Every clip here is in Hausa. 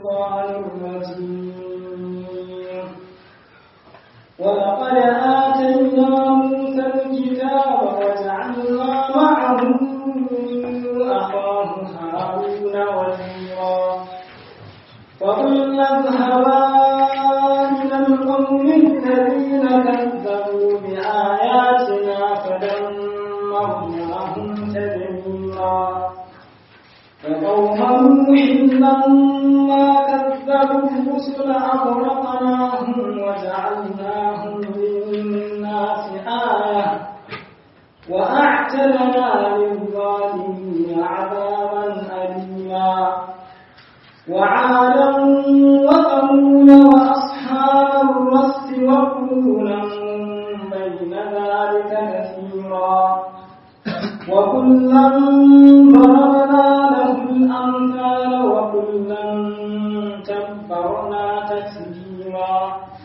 الشيطان الرجيم ولقد آتينا موسى الكتاب وجعلنا معه أخاه هارون وزيرا فقلنا اذهبا إلى القوم الذين كذبوا بآياتنا فدمرناهم تدميرا فقوم نوح لما كذبوا الرسل أغرقناهم وجعلناهم للناس آية وأعتدنا للظالمين عذابا أليما وعادا وثمود وأصحاب الرس وقرونا بين ذلك كثيرا وكلا ضربنا له الأمثال وكلا تبرنا تتبيرا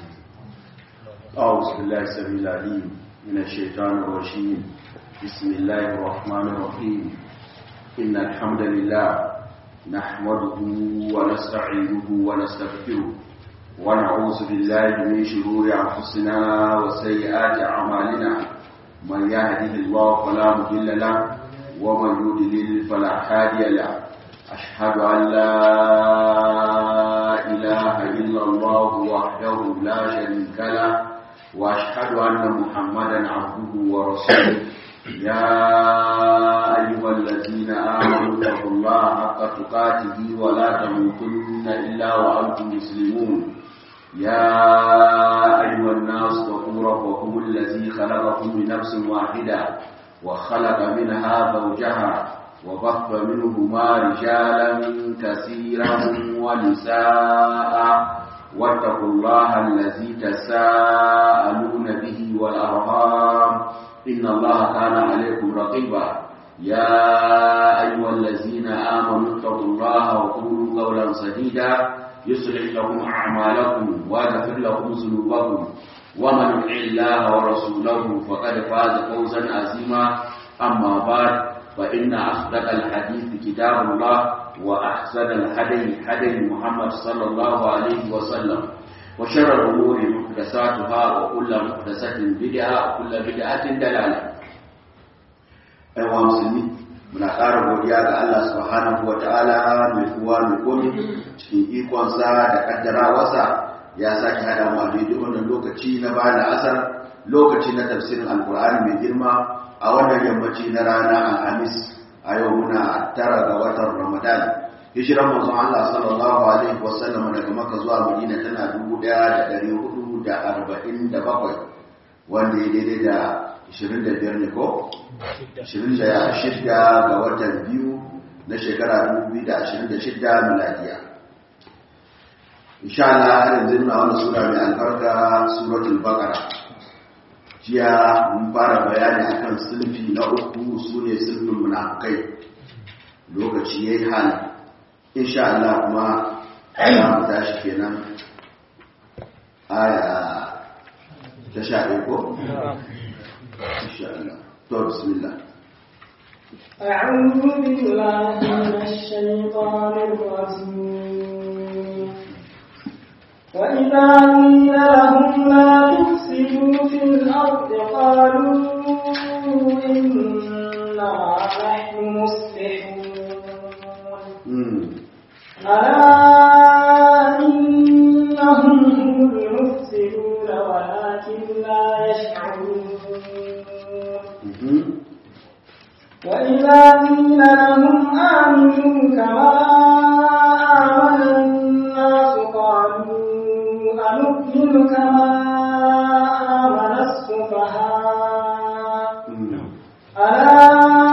أعوذ بالله السميع العليم من الشيطان الرجيم بسم الله الرحمن الرحيم إن الحمد لله نحمده ونستعينه ونستغفره ونعوذ بالله من شرور أنفسنا وسيئات أعمالنا من يهده الله فلا مضل له ومن يضلل فلا هادي له أشهد أن لا إله إلا الله وحده لا شريك له وأشهد أن محمدا عبده ورسوله يا أيها الذين آمنوا اتقوا الله حق تقاته ولا تموتن إلا وأنتم مسلمون يا أيها الناس اتقوا ربكم الذي خلقكم من نفس واحدة وخلق منها زوجها وبث منهما رجالا كثيرا ونساء واتقوا الله الذي تساءلون به والأرحام إن الله كان عليكم رقيبا يا أيها الذين آمنوا اتقوا الله وقولوا قولا سديدا يصلح لكم أعمالكم ويغفر لكم ذنوبكم ومن يطع الله ورسوله فقد فاز فوزا عظيما أما بعد فإن أصدق الحديث كتاب الله وأحسن الهدي هدي محمد صلى الله عليه وسلم وشر الأمور محدثاتها وكل محدثة بدعة وكل بدعة دلالة أيها المسلمين muna ƙara godiya ga Allah subhanahu wa ta'ala mai kuwa mai komi cikin ikonsa da kaddarawarsa ya sake hada mu a daidai wannan lokaci na bayan asar lokaci na tafsirin alkur'ani mai girma a wannan yammaci na rana alhamis a yau muna tara ga watan ramadan hijiran manzon Allah sallallahu alaihi wasallam daga Makka zuwa Madina tana 1447 wanda ya daidai da 25 ne ko 26 ga watan biyu na shekara 2026 miladiya insha Allah har yanzu muna wannan sura mai albarka suratul baqara jiya mun fara bayani akan sulfi na uku sune sulfin munafikai lokaci yayi hal insha Allah kuma za mu tashi kenan aya ta sha ɗaya ko insha Allah to bismillah أعوذ بالله من الشيطان الرجيم وإذا قيل لهم لا تفسدوا في الأرض قالوا إنا نحن مصلحون ألا إنهم هم المفسدون ولكن لا يشعرون وإذا قيل لهم آمنوا كما آمن الناس قالوا أنؤمن كما آمن السفهاء ألا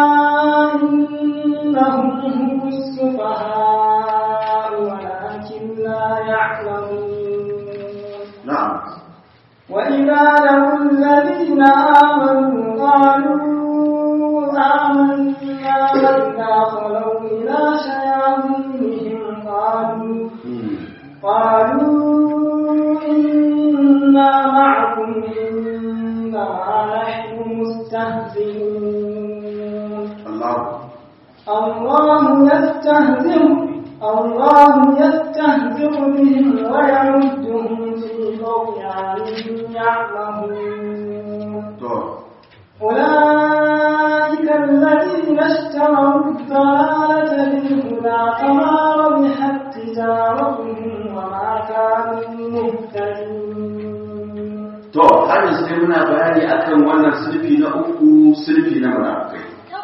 إنهم هم السفهاء ولكن لا يعلمون نعم وإذا لقوا الذين آمنوا قالوا آمنا وإذا خلوا إلى شياطينهم قالوا قالوا إنا معكم إنا نحن مستهزئون الله الله يستهزئ الله يستهزئ يستهزئ بهم ويمدهم في طغيانهم يعمهون to أولئك الذين اشتروا الضلالة بالهدى فما ربحت تجارتهم وما كانوا مهتدين to har yanzu dai muna bayani akan wannan sulfi na uku sulfi na munafikai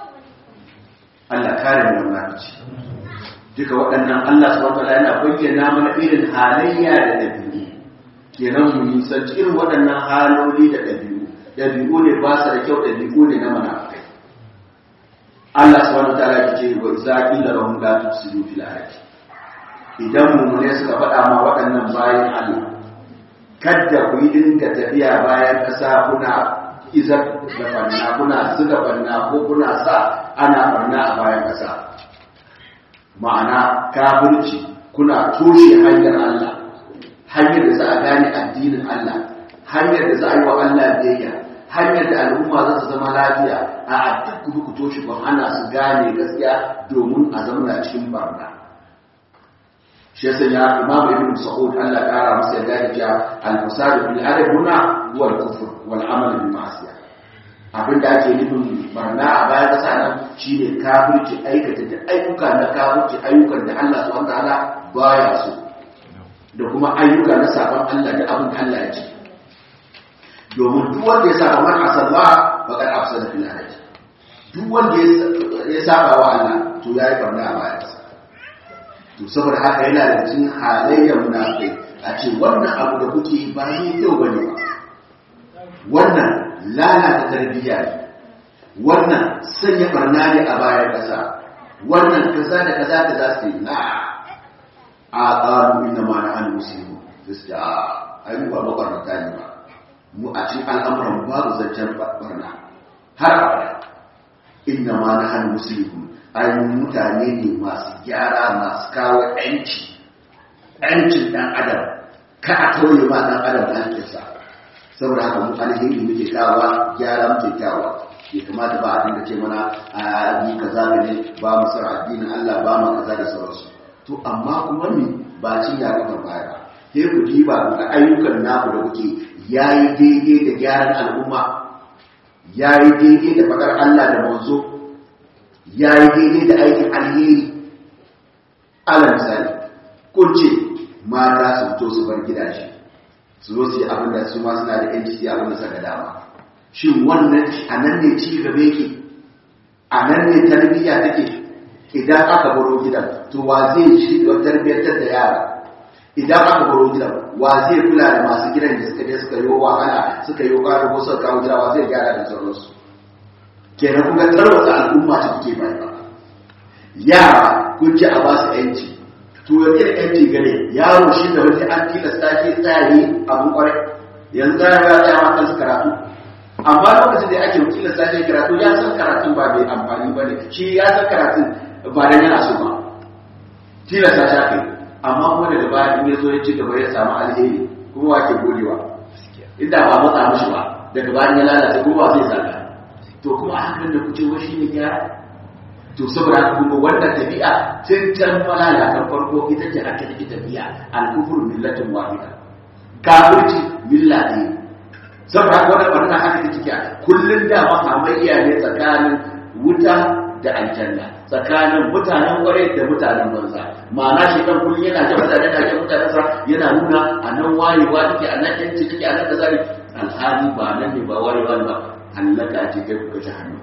Allah kare mu da munafici duka waɗannan Allah subhanahu wataala yana bayyana mana irin halayya da dabi'u kenan mu nisanci irin waɗannan haloli da dabi'u dabi'u ne ba su da kyau dabi'u ne na munafikai Allah subhanahu wataala ya ce wa idza qila lahum la tufsidu fil ardi idan mu ne suka faɗa ma waɗannan bayan Allah kadda ku yi dinga tafiya bayan ƙasa kuna izar da banna kuna zuga banna ko kuna sa ana banna a bayan ƙasa ma'ana kafirci kuna toshe hanyar Allah hanyar da za a gane addinin Allah hanyar da za a yi wa Allah biyayya hanyar da al'umma za su zama lafiya a duk ku ku toshe ban ana su gane gaskiya domin a zamana cikin barna shi yasa ya imamu ibn sa'ud Allah kara masa yadda ya ja al-fasad fil adab huna huwa al-kufr wal amal bil ma'siyah abinda ake nufin barna a bayan kasa nan shine kafirci aikata da ayyuka na kafirci ayyukan da Allah subhanahu wataala baya so da kuma ayyuka na sabon Allah da abin da Allah ya ce domin duk wanda ya saba man asalla faqad afsada fil adab duk wanda ya saba wa Allah to yayi barna a bayan kasa to saboda haka yana da cikin halayyar munafikai a ce wannan abu da kuke yi ba ne kyau bane ba wannan lalata tarbiyya ne wannan sanya barna ne a bayan kasa wannan kaza da kaza da za su yi na a ƙaru inda ma na an musulmi da su da a yi ba mabarnata ne ba mu a cikin al'amuran babu zancen barna har abada inda ma na an musulmi ainihin mutane ne masu gyara masu kawo ‘yanci ‘yancin ɗan adam ka a tauye ma ɗan adam hankinsa saboda haka mu alheri muke kawa gyara muke kawa ya kamata ba a dinga ce mana a yi kaza da ne ba mu san addinin Allah ba mu kaza da sauransu to amma kuma ni ba cin ya kafa baya ba sai ku diba ga ayyukan naku da kuke yayi daidai da gyaran al'umma yayi daidai da fadar Allah da manzo ya yi daidai da aikin alheri ala misali kun ce mata su fito su bar gidaje su zo su yi abin da su ma suna da yanci su yi abin da suka dama shin wannan a nan ne ci gaba yake a nan ne tarbiyya take idan aka baro gidan to wa zai shi da tarbiyyantar da yara idan aka baro gidan wa zai kula da masu gidan da suka je suka yi wahala suka yi ƙwarar ko suka kawo gida wa zai gyara da sauransu kenan kuka tarwata al'umma ta kuke bai ba yara kun ce a ba su yanci to ya kira yanci gane yaro shi da wani an tilasta ke tsari abin kwarai yanzu za ya tsaya ma kansu karatu amma lokacin da ake tilasta ke karatu ya san karatun ba mai amfani ba ne shi ya san karatun ba da yana so ba tilasta ta kai amma kuma daga baya in ya zo ya ci gaba ya samu alheri kuma wa ke godewa inda ba matsa mishi ba daga bayan ya lalace kuma ba zai saka to kuma hakan da kuce wa shi ne gyara to saboda haka kuma wannan tabi'a tun can malala kan farko ita ce aka take tabi'a al-kufur millatin wahida kafirci milla ne saboda haka wannan barna haka take take kullun da mahamayya ne tsakanin wuta da aljanna tsakanin mutanen kwarai da mutanen banza ma'ana shi kan kullun yana jan mutane da jan mutanen sa yana nuna a nan wayewa take a nan yanci take a nan kaza ne alhali ba nan ne ba wayewa ba hallaka ce kai kuka ji hannu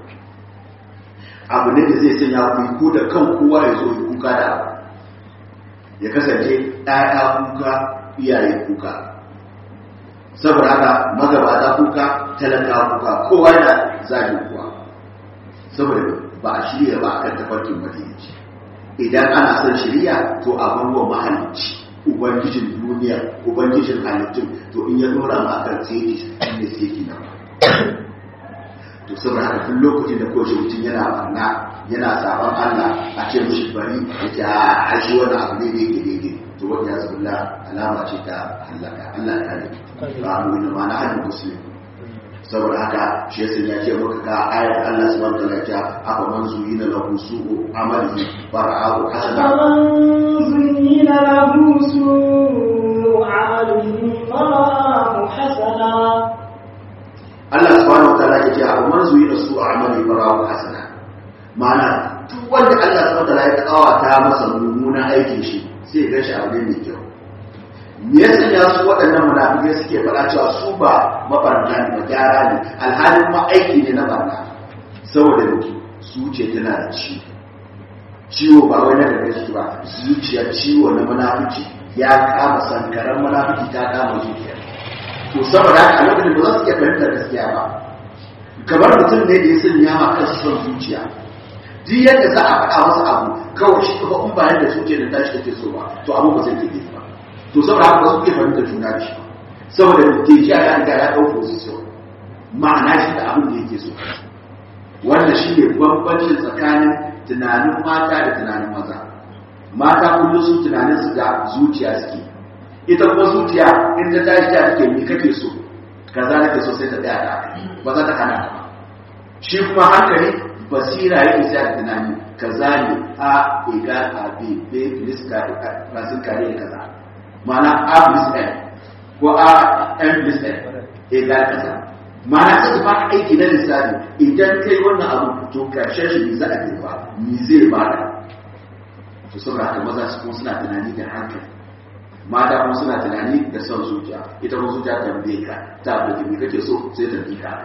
abu ne da zai sanya ku ku da kan kowa ya zo yi kuka da abu ya kasance ɗaya kuka iyaye kuka saboda haka magabata kuka talaka kuka kowa yana zaɓi kuwa saboda ba a shirya ba a kan tafarkin madinaci idan ana son shirya to a barwa mahalicci ubangijin duniya ubangijin halittun to in ya dora ma akan sai ne sai ki na to saboda haka duk lokacin da kowace mutum yana barna yana saban Allah a ce mushi bari ya a shi wani abu ne da yake daidai to wanda ya zubulla alama ce ta halaka Allah ya kare ba mu da ma na hannun musulmi saboda haka shi yasa ya ce maka ga ayar Allah subhanahu wa ta'ala ya afa man zuyina lahu su'u amalihi fara'ahu hasana أفمن زين له سوء aikin shi sai ya shi abu ne mai kyau me ya sanya su waɗannan munafikai suke faɗa cewa su ba mabarna ne ba gyara ne alhalin ma aiki ne na barna saboda zuciya tana da ciwo ciwo ba wai na daga jiki ba zuciya ciwo na munafici ya kama sankaran munafici ta kama zuciya to saboda haka lokacin ba za su iya fahimtar gaskiya ba kamar mutum ne da ya sanya ma kansa son zuciya duk yadda za a faɗa masa abu kawai shi kuma in ba yadda zuciya da tashi take so ba to abu ba zai ke ba to saboda haka ba su iya fahimtar juna da shi ba saboda tejiya ya riga ya ɗau position ma'ana shi da abin da yake so wannan shi ne bambancin tsakanin tunanin mata da tunanin maza mata kullum su tunanin su da zuciya suke ita kuma zuciya in ta tashi ta take me kake so kaza nake so sai ta tsaya da ba za ta hana ba shi kuma hankali basira yake sai da tunani kaza ne a egal a b b plus ka rasin kare kaza ma'ana a plus n ko a n plus n egal kaza ma'ana sai ba aiki na lissafi idan kai wannan abu to karshen shi ne za a girba ni zai bada to saboda haka maza su kuma suna tunani da hankali mata kuma suna tunani da son zuciya ita kuma zuciya tambaye ka ta abu da kake so sai ta bi ka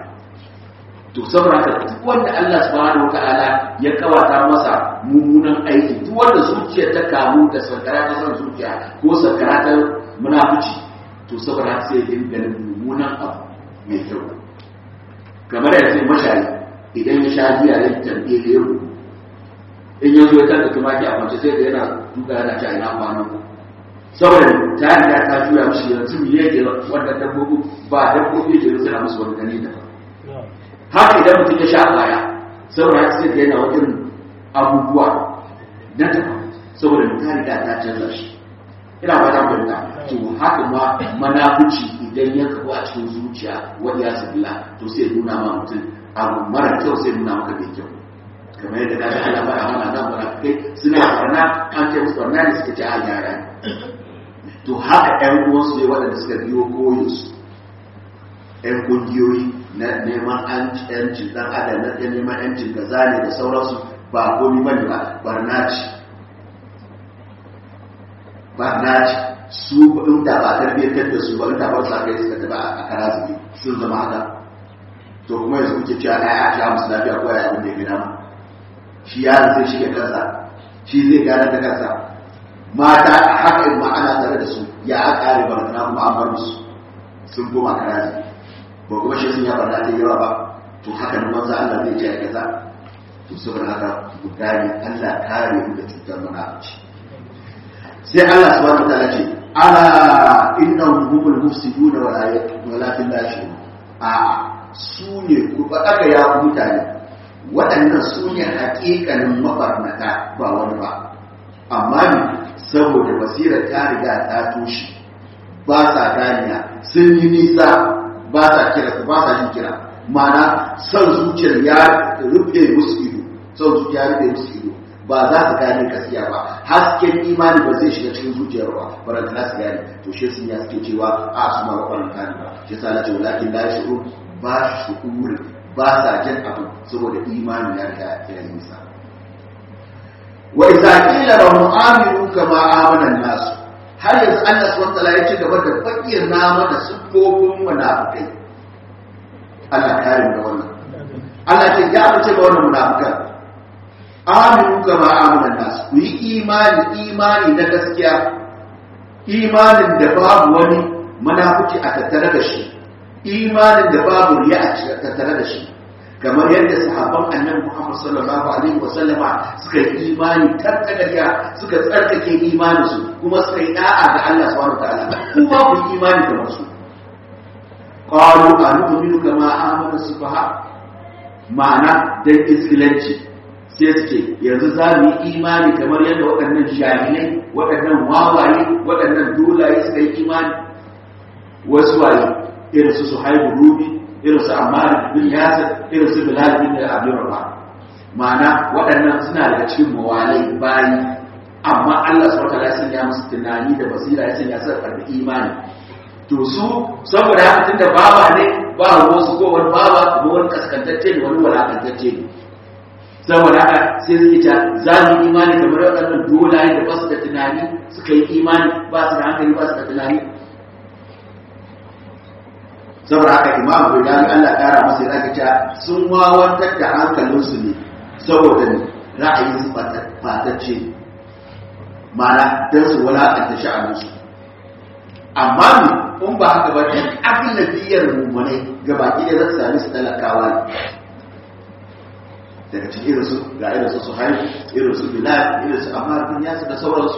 to saboda haka duk wanda Allah subhanahu wataala ya kawata masa mummunan aiki duk wanda zuciya ta kamu da sankara ta son zuciya ko sankara ta munafici to saboda haka sai ya dinga mummunan abu mai kyau kamar yanzu mashayi idan ya sha biya ya tambaye da yau in ya zo ya tada tumaki a kwance sai da yana duka yana ci a ina kwanan saboda ta riga ta juya mishi yanzu mu yake wanda dabbobi ba dabbobi ke suna musu wani gani da haka idan mutum ya sha baya saboda haka sai da yana wajen abubuwa na ta saboda ta riga ta canza shi ina ba ta fahimta to haka ma manafici idan ya kafu a cikin zuciya wani ya sabila to sai nuna ma mutum abu mara kyau sai nuna maka mai kyau kamar yadda ka ga Allah ba mana nan ba kai suna barna an ce musu barna ne suka ce a yara to haka ƴan uwansu ne waɗanda suka biyo koyo su ƴan kungiyoyi na neman ƴancin ɗan adam na neman ƴancin gaza ne da sauransu ba komi bane ba barna ce barna ce su in da ba tarbiyyantar da su ba in da ba sa kai suka taɓa a kara zubi sun zama haka to kuma yanzu kuke cewa na ya sha musu lafiya ko ya abin da ya gina ma shi yaron zai shige kansa shi zai gane da kansa mata a haka in ma'ana tare da su ya a kare barna kuma an bar musu sun koma karazi ba kuma shi sun ya barna ta yawa ba to haka nan manzo Allah zai ce kaza to saboda haka ku gane Allah kare mu da cutar munafici sai Allah subhanahu wa ta'ala ce ala innahum humul mufsiduna wala walakin la yashurun a su ne ku faɗaka ya mutane waɗannan su ne haƙiƙanin mabarnata ba wani ba amma ne saboda basirar ta riga ta toshe ba sa ganiya sun yi nisa ba sa kira ba sa yin kira mana son zuciyar ya rufe musu ido son zuciya ya rufe musu ido ba za su gane gaskiya ba hasken imani ba zai shiga cikin zuciyar ba baranta na su gane to shi sun ya suke cewa a su ma ba ba shi sa na ce walakin la shi'ur ba shi shu'uri ba sa jin abu saboda imani ya riga ya yi nisa wa idza qila lahum aminu kama amana an-nas har yanzu Allah subhanahu wa ya ci gaba da bayyana mana sufofin munafikai Allah kare da wannan Allah ce ya fice da wannan munafikan aminu kama amana an-nas ku yi imani imani na gaskiya imanin da babu wani munafiki a tattare da shi imanin da babu riya a tattare da shi kamar yadda sahabban annabi Muhammad sallallahu alaihi wa sallama suka yi imani tattagariya suka tsarkake imanin su kuma suka yi da'a ga Allah subhanahu wataala kuma ku yi imani kamar su qalu anu'minu kama amana sufaha ma'ana dan iskilanci sai suke yanzu za mu yi imani kamar yadda waɗannan jahilai waɗannan wawaye waɗannan dolaye suka yi imani wasu waye irin su suhaibu rubi irin su ammar bin yasir irin su bilal bin abdul rabah ma'ana waɗannan suna daga cikin mawalai bayi amma Allah subhanahu wataala ya sanya musu tunani da basira ya sanya su karɓi imani to su saboda haka tunda baba ne ba wasu ko wani baba ko wani kaskantacce ne wani walakantacce ne saboda haka sai suke ta za mu yi imani kamar waɗannan dolaye da ba su da tunani suka yi imani ba su da hankali ba su da tunani saboda haka imam Bukhari Allah kara masa yana cewa sun wawantar da hankalinsu ne saboda ra'ayin su fatacce mana don su wulaƙanta sha'aninsu amma ne in ba haka ba duk abin da biyar mummunai ga baki da za su sami su talakawa ne daga cikin irinsu ga irinsu su haihu irinsu bilal irinsu amma bin yasu da sauransu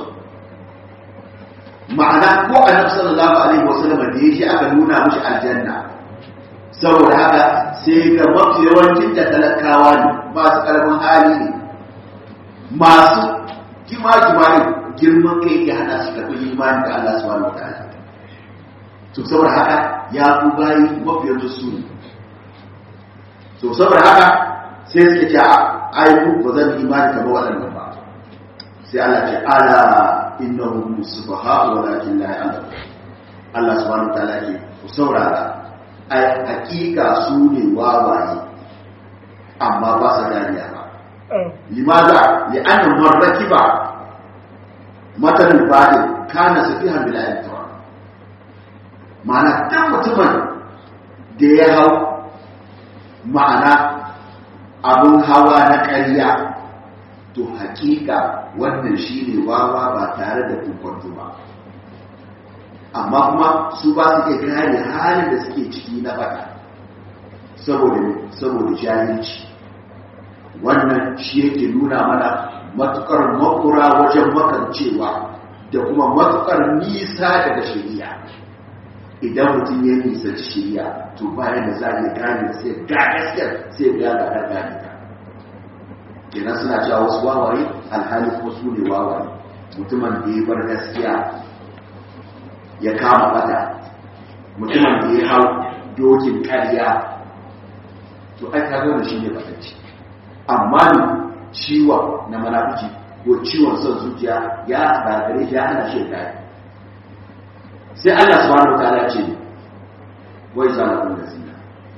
ma'ana ko annabi sallallahu alaihi wasallam da yake aka nuna mishi aljanna saboda haka sai ga mafi yawancin da talakawa ne masu karamin hali ne masu kima-kima ne girman kai ke hana su karɓi imani da Allah subhanahu wataala to saboda haka ya ku bayi mafi yawancin su ne to saboda haka sai suke ce ai ku ba zan imani kamar waɗannan ba sai Allah ce ala innahum subha'u walakin la ya'lamun Allah subhanahu wataala ke ku saurara ai hakika su ne wawaye amma ba sa ganiya ba limaza li anna man rakiba matan badin kana safihan bil ayyatura ma'ana dan mutumin da ya hau ma'ana abun hawa na ƙarya to hakika wannan shi ne wawa ba tare da kunkwanto ba amma kuma su ba su iya gane halin da suke ciki na bata saboda saboda jahilci wannan shi yake nuna mana matukar makura wajen makancewa da kuma matukar nisa daga shari'a idan mutum ya nisa shari'a to bayan da za a iya gane sai ga gaskiyar sai ga ga gane ta kenan suna cewa wasu wawaye alhali kuma su ne wawaye mutumin da ya bar gaskiya ya kama fada mutumin da ya hau dokin karya to ai ka da shi ne fatacci amma ne ciwon na manafici ko ciwon son zuciya ya gagare ya hana shi da sai Allah subhanahu wa ta'ala ce wai zalakun da zina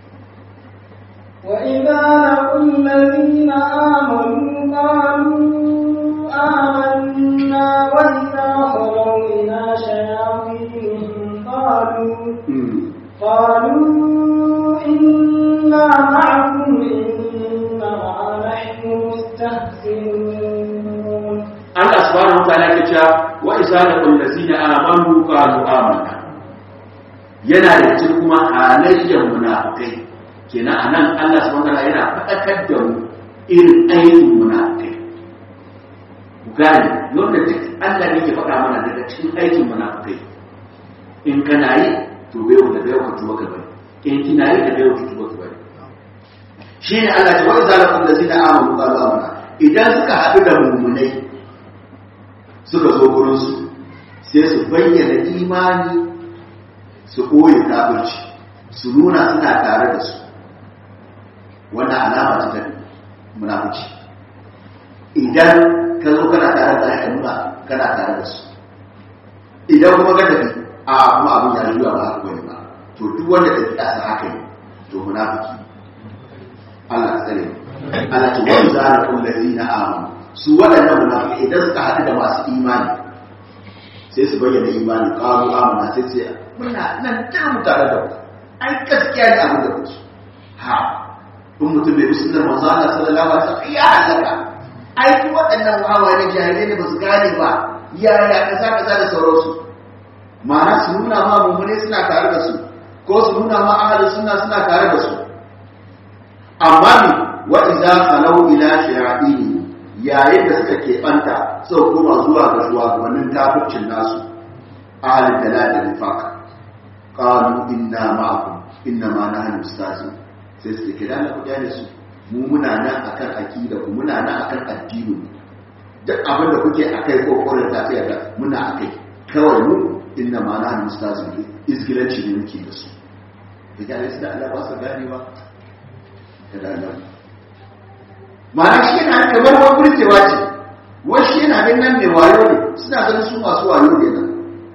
وإذا لقوا الذين آمنوا قالوا آمنا وإذا خلوا إلى شياطينهم قالوا قالوا إنا معكم إنما نحن مستهزئون Allah subhanahu wa ta'ala ke cewa wa idza laqul ladzina amanu qalu amanna yana da cikin kuma halayyar munafikai kenan anan Allah subhanahu wa ta'ala yana faɗakar da mu irin aikin munafikai ku gane yadda duk Allah ne ke faɗa mana daga cikin aikin munafikai in kana yi to bai da bai ka tuba ka bari in kina yi da bai ka tuba ka bari shi ne Allah ya ce wa idza laqul ladzina amanu qalu amanna idan suka haɗu da mummunai suka zo gurinsu sai su bayyana imani su ɓoye kafirci su nuna suna tare da su wannan alama ce ta munafici idan ka zo kana tare da ka nuna kana tare da su idan kuma ka tafi a kuma abin ya zuwa ba haka bane ba to duk wanda ta kasa haka ne to munafiki Allah ka tsare Allah ta wani zara kun ladina amanu su waɗannan munafiki idan suka haɗu da masu imani sai su bayyana imani ƙaru amana sai sai muna nan ta mu tare da ku ai gaskiya ne abin da kuke ha in mutum bai musu da manzo Allah sallallahu alaihi wasallam ya halaka ai ku waɗannan wawaye ne jahilai ne ba su gane ba yaya kaza kaza da sauransu ma'ana su nuna ma mummune suna tare da su ko su nuna ma ahli sunna suna tare da su amma ni wa idza khalau ila shayatin yayin da suka keɓanta sau kuma zuwa ga shugabannin kafircin nasu ahalin da da nifaka ƙalu inna ma'akum inna ma na hannun stasi sai suke kira na ku gane su mu muna nan akan akida ku muna nan akan addini duk abin da kuke akai ko kokarin tafiya da muna akai kawai mu inna ma na hannun stasi izgilanci ne muke da su da gane su da Allah ba su ganewa da Allah ma'ana shi yana kamar wani burkewa ce wasu yana ganin mai wayo ne suna ganin su masu wayo ne nan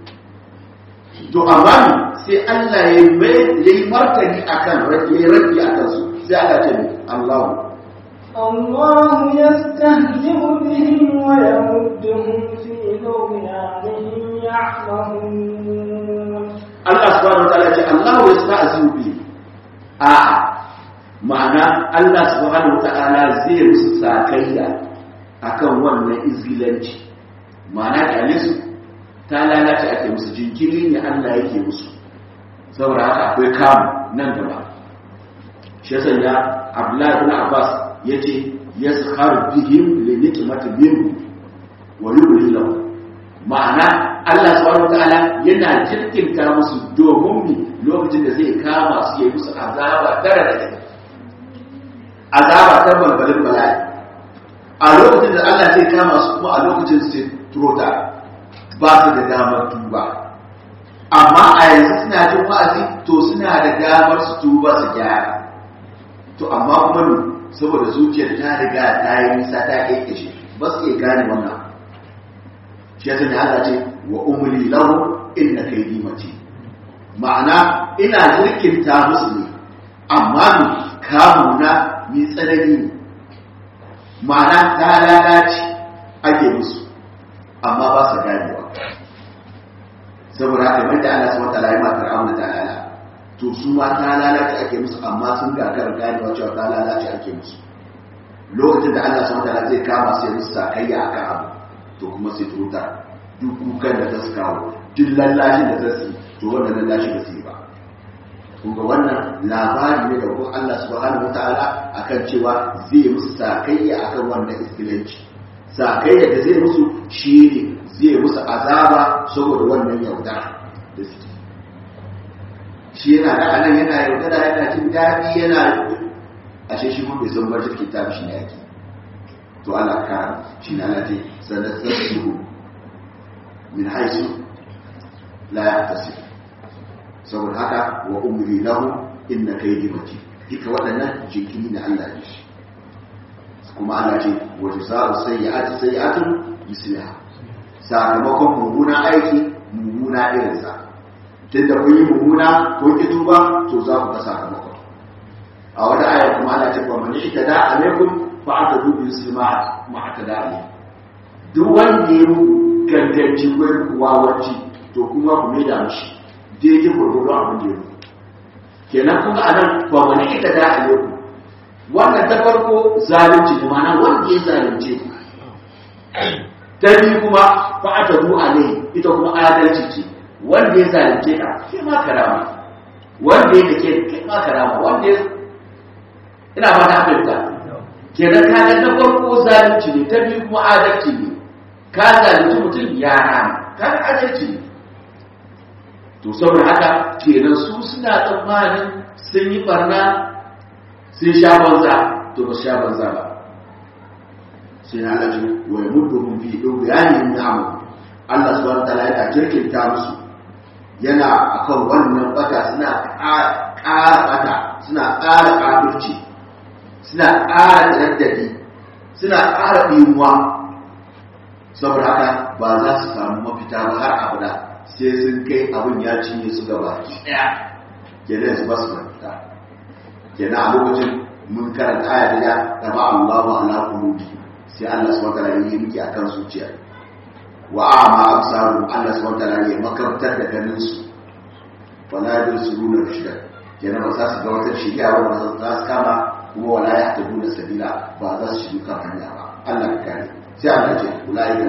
to amma sai Allah ya yi martani akan ya yi rabi a kansu sai Allah ce ne Allahu الله يستهزئ بهم ويمدهم في طغيانهم يعمهون Allah subhanahu wataala ce Allah ya sta'zimu bi a ma'ana Allah subhanahu wataala zai musu sakayya akan wannan izgilanci ma'ana kyale su ta lalace ake musu jinkiri ne Allah yake musu saboda haka akwai kamu nan gaba shi yasa ya Abdullahi ibn Abbas yace yaskhar bihim li nikmati minhu wa yubli lahu ma'ana Allah subhanahu wataala yana jirkinta musu domin mi lokacin da zai kama su yayi musu azaba tare da kai azaba ta balbalin bala'i a lokacin da Allah zai kama su kuma a lokacin su turota ba su da damar tuba amma a yanzu suna jin wa'azi to suna da damar su tuba su gyara to amma kuma ne saboda zuciyar ta riga ta yi nisa ta kekeshe ba su iya gane wannan shi yasa ne Allah ce wa umri lahu inna kaydi mati ma'ana ina jirkinta musu ne amma ni kamuna ni tsanani ne ma'ana ta lalace ake musu amma ba su ganewa saboda haka mai da Allah subhanahu wataala ya ma fir'auna ta lala to su ma ta lalace ake musu amma sun gagara ganewa cewa ta lalace ake musu lokacin da Allah subhanahu wataala zai kama sai musu sakayya akan abu to kuma sai tuta duk kukan da ta su kawo duk lallashin da ta su to wannan lallashi ba su yi ba kuma wannan labari ne da kuma Allah subhanahu wataala akan cewa zai musu sakayya akan wannan iskilanci sakayya da zai musu shi ne zai musu azaba saboda wannan yaudara da suke shi yana da anan yana yaudara yana jin daɗi yana ashe shi mun bai san bar jirgin ta shi ne yake to Allah ka shi na lati sanar sassu min haisu la yahtasib saboda haka wa umri lahu inna kaydi mati duka waɗannan jinkiri na Allah ne shi kuma Allah ce wa jazaa'u sayyi'ati sayyi'atun misliha sakamakon mummuna aiki mummuna irinsa tunda kun yi mummuna ko ki tuba to za ku ga sakamakon a wata aya kuma Allah ce wa man ihtada alaikum fa atadu bi muslima ma atada alaikum duk wanda ya ganganci ko wawanci to kuma ku mai da mishi daidai gurgurdo abin da ya yi kenan kuma a nan ba wani ita da a yau wannan ta farko zalunci kuma na wanda ya zalunce ku ta biyu kuma fa aka bu a nai ita kuma adalci ce wanda ya zalunce ka kai ma karama wanda ya dake kai ma karama wanda ya ina ba ta afirka kenan ka ga na farko zalunci ne ta biyu kuma adalci ne ka zalunci mutum ya rama ka ga adalci ne to saboda haka kenan su suna tsammanin sun yi barna sun sha banza to ba sha banza ba sai na alaji wa ya mutu mun fi ɗau bayanin na'amu Allah subhanahu wa ta'ala yana jirkinta musu yana akan wannan bata suna ƙara bata suna ƙara kafirci suna ƙara daddadi suna ƙara ɗimuwa saboda haka ba za su samu mafita ba har abada sai sun kai abin ya cinye su gaba ɗaya kenan su ba su fita kenan a lokacin mun karanta aya da ya gaba Allahu ala qulubi sai Allah subhanahu wa ta'ala yi miki akan zuciya wa a'ma absaru Allah subhanahu wa ta'ala ya makartar da ganin su wala yusiruna rashida kenan ba za su ga wata shiriya ba za su kama kuma wala yahtaduna sabila ba za su shiga kan hanya ba Allah ka kare sai Allah ya ce ulai da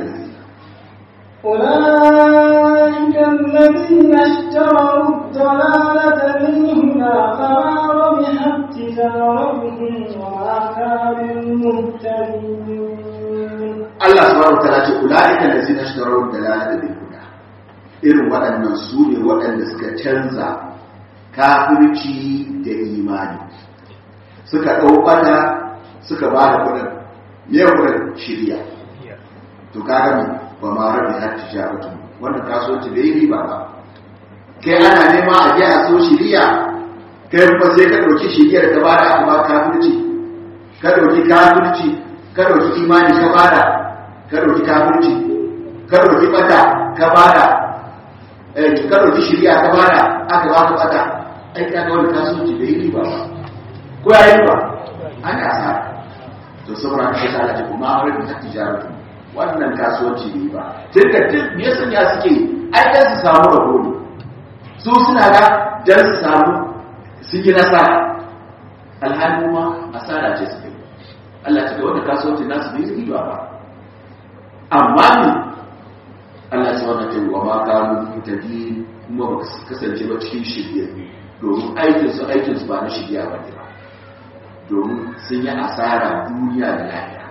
أولئك الذين اشتروا الضلالة بالهدى فما ربحت تجارتهم وما كانوا مهتدين Allah subhanahu wataala ce ulaika allazina ishtaraw dalalata bil huda irin waɗannan su ne waɗanda suka canza kafirci da imani suka ɗaukata suka ba da kuɗin me kuɗin shirya to kaga me ba ma rabi har tijaratu wannan kasuwanci bai yi riba ba kai ana nema a je a so shiriya kai kuma sai ka ɗauki shiriyar ka bada aka ba kafirci ka ɗauki kafirci ka ɗauki imani ka bada ka ɗauki kafirci ka ɗauki bata ka bada ka ɗauki shiriya ka bada aka ba ka bata ai ka ga wani kasuwanci bai yi riba ba ko ya yi ba ana asara to saboda haka sai Allah ya kuma amara bi tijaratu wannan kasuwanci ne ba tun da tun me yasa ya suke ai dan su samu rabo ne su suna ga dan su samu sun yi nasara alhali kuma asara ce suka yi Allah ta ga wanda kasuwanci nasu bai yi ba amma ne Allah ta wannan ta wa ma kanu mutadi kuma ba su kasance ba cikin shirye domin aikin su aikin su ba na shirya ba ne ba domin sun yi asara duniya da lafiya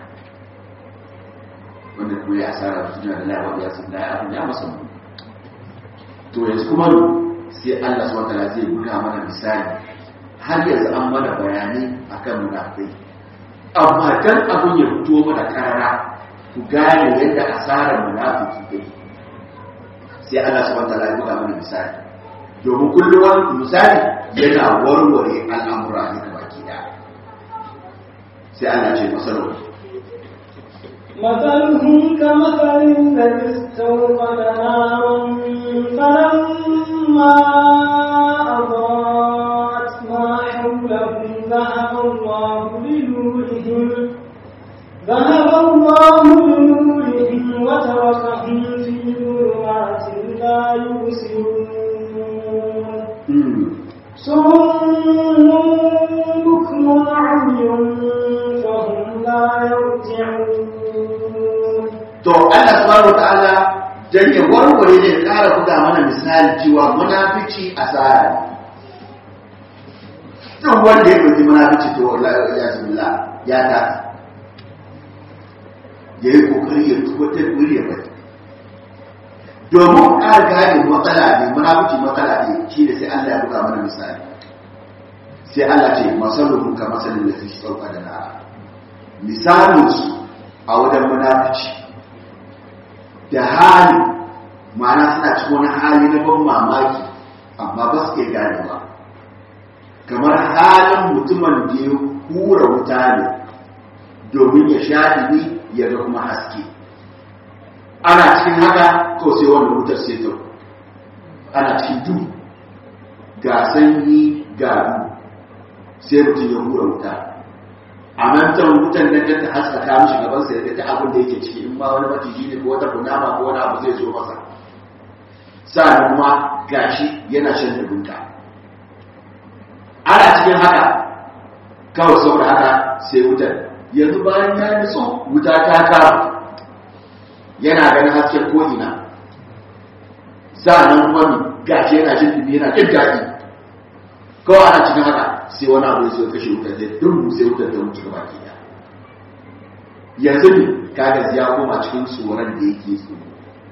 wanda kuma ya asara duniya da lafiya ya sun lafiya abin ya masa mu to yanzu kuma sai Allah subhanahu wa ta'ala zai buga mana misali har yanzu an mana bayanai akan munafikai amma dan abin ya fito mana karara ku gane yadda asarar munafiki take sai Allah subhanahu wataala ya buga mana misali domin kullum wani misali yana warware al'amura ne da baki da sai Allah ce masarar مثلهم كمثل الذي استوقد نارا فلما أضاءت ما حوله ذهب الله بنورهم ذهب الله بنورهم وتركهم في ظلمات لا يبصرون صم بكم عمي فهم لا يرجعون to Allah subhanahu wataala dan ya warware ne ƙara buga mana misali cewa munafici asara duk wanda ya ɗauki munafici to wallahi ya billah ya ta ya yi kokari ya tabbatar wuri ya bari domin ƙara gane matsala ne munafici matsala ne shi da sai Allah ya buga mana misali sai Allah ce masalun ka masalin da fi sauka da na misalin su a wajen munafici da hali ma'ana suna cikin wani hali na ban mamaki amma ba su iya gane ba kamar halin mutumin da ya hura wuta ne domin ya sha ɗini ya ga kuma haske ana cikin haka ko sai wanda wutar sai ta ana cikin duhu ga sanyi ga duhu sai mutum ya hura wuta a mantan wutan nan ta haskaka mishi gaban sa ya ta abin da yake ciki in ma wani maciji ne ko wata kunama ko wani abu zai zo masa sa'an kuma gashi yana shan dubunta ana cikin haka kawai saboda haka sai wutar yanzu bayan ya nutsu wuta ta kama yana ganin hasken ko'ina sa'an kuma gashi yana jin dubi yana jin daɗi kawai ana cikin haka sai wani abu zai kashe wutar da dun sai wutar da mutu gaba ke yanzu ne kaga ya koma cikin tsoron da yake tsoro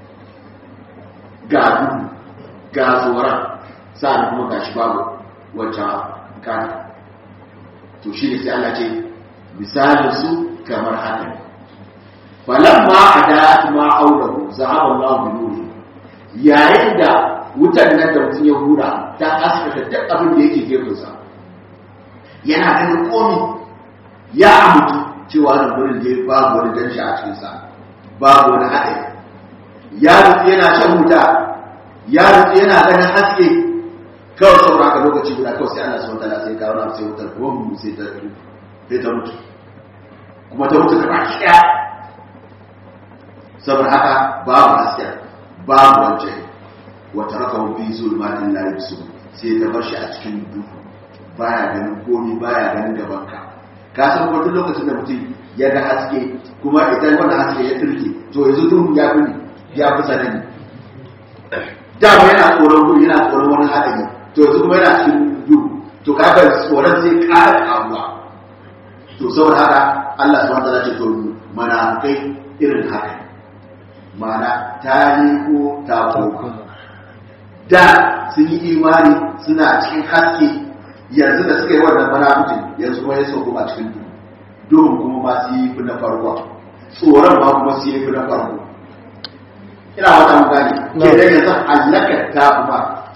ga duhu ga tsoron sa'an kuma ga shi babu wancan kana to shi ne sai Allah ce misalin su kamar haka ne falamma ada ma audahu zahaba Allah bi nuri yayin da wutar nan da mutum ya hura ta asfata duk abin da yake gefensa yana ganin komi ya mutu cewa da gurin da babu wani danshi a cikinsa babu wani haɗe ya rufe yana shan wuta ya rufe yana ganin haske kawai saura ka lokaci guda kawai sai Allah subhanahu wataala sai kawo na sai wutar ruwan sai ta sai ta mutu kuma ta mutu gaba ki daya saboda haka babu haske babu wancan wata raka fi zulmatin la yubsir sai ta bar shi a cikin duhu baya ganin komi baya ganin gaban ka ka san ko duk lokacin da mutum ya ga haske kuma idan wannan haske ya turke to yanzu duhu ya fi ya fi sanani dama yana tsoron gudu yana tsoron wani haɗari to yanzu kuma yana cikin duhu to kaga tsoron zai ƙara ƙaruwa to saboda haka Allah subhanahu wataala ce to munafikai irin haka mana ta ko ta koma da sun yi imani suna cikin haske yanzu da suka yi wannan munafikin yanzu kuma ya sauko a cikin duhu duhun kuma ma su yi fi na farko tsoron ma kuma su yi fi na farko ina wata mu gane ke da yanzu allaka ta kuma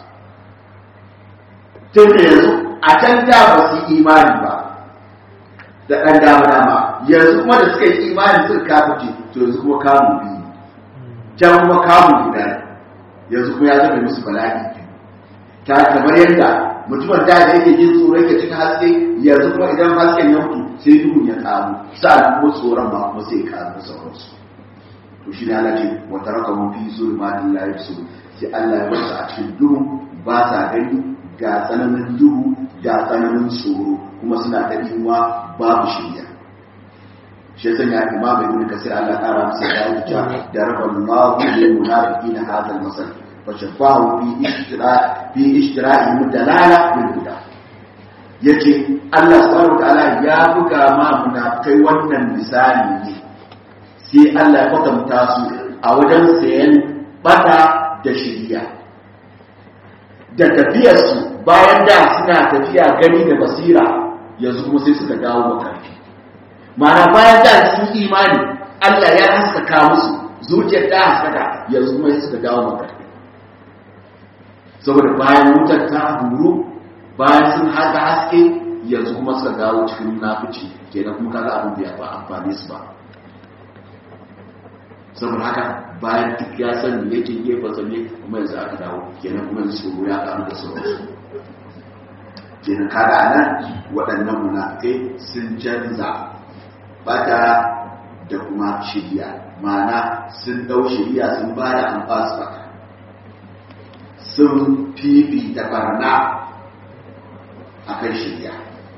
tun da yanzu a can da ba su yi imani ba da ɗan dama dama yanzu kuma da suka yi imani suka kafuce to yanzu kuma kamu biyu can kuma kamu guda yanzu kuma ya zama musu bala'i ta kamar yadda mutumin da yake jin tsoro yake cikin haske yanzu kuma idan hasken ya mutu sai duhun ya karu sa'an kuma tsoron ma kuma sai karu da sauransu to shi ne Allah ce wa taraka mu fi zulmatin la yusur sai Allah ya basu a cikin duhu ba sa gani ga tsananin duhu ga tsananin tsoro kuma suna da imuwa babu shirya shi yasa ya imam ibn kasir Allah ƙara masa da ya ce da rabbullahu lil munafiqina hadha al-masal wa shafahu fi ishtira fi ishtira'i mudalala bil huda yace Allah subhanahu wa ta'ala ya buga ma munafikai wannan misali ne sai Allah ya kwatanta su a wajen sayan bata da shiriya da tafiyarsu bayan da suna tafiya gani da basira yanzu kuma sai suka dawo makarfi mana bayan da sun imani Allah ya haskaka musu zuciyar ta haskaka yanzu kuma sai suka dawo makarfi saboda bayan wutar ta huru bayan sun haka haske yanzu kuma suka dawo cikin munafici kenan kuma kaga abin da ya ba amfani su ba saboda haka bayan duk ya san me yake gefe sa ne kuma yanzu aka dawo kenan kuma yanzu tsoro ya karu da sauransu kenan kaga anan waɗannan munafikai sun canza bata da kuma shirya ma'ana sun ɗau shirya sun ba da an ba su bata sun fifita barna a kan shirya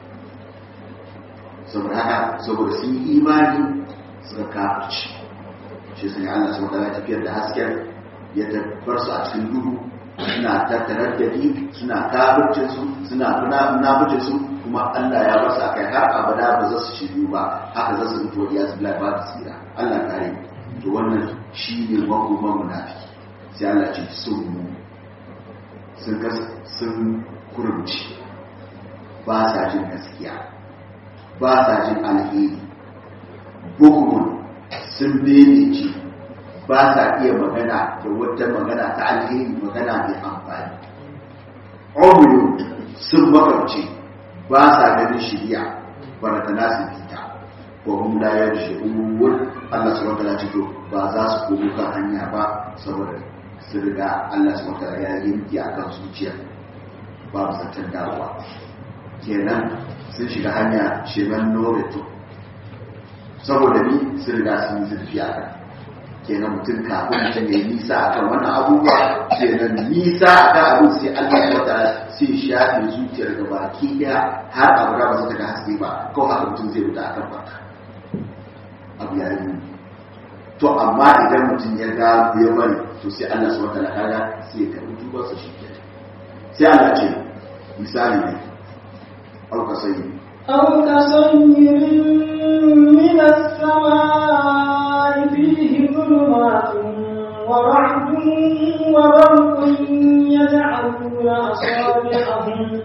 saboda haka saboda sun yi imani suka kafirci shi sun yi Allah sau da tafiyar da hasken ya tabbar su a cikin duhu suna tattarar da ni suna kafircin su suna munafircin su kuma Allah ya basu akai har abada ba za su shiryu ba haka za su mutu ya zubla ba su tsira Allah kare to wannan shi ne makoman munafiki sai Allah ce sun mu sun sun kurumci ba sa jin gaskiya ba sa jin alheri bukumun sun beneci ba sa iya magana da wata magana ta alheri magana mai amfani omiyun sun makamce ba sa ganin shirya barata nasu fita ko hum la yarji'un Allah subhanahu wa ta'ala to ba za su komo kan hanya ba saboda su riga Allah subhanahu wa ta'ala ya yanki akan zuciya babu zaton dawowa kenan sun shiga hanya sheman noreto saboda ni sun riga sun yi zurfi a kan kenan mutum kafin mutum ya yi nisa a kan wannan abubuwa kenan nisa a kan abin sai allah ya wata sai shafe zuciyar da baki daya har abu da ba su daga haske ba ko haka mutum zai wuta a kan baka abu ya yi to amma idan mutum ya ga ya bari to sai allah su wata kaga sai ya karbi tubarsa shi sai allah ce misali ne auka sanyi أو كصيب من السماء فيه ظلمات ورعد وبرق يجعلون أصابعهم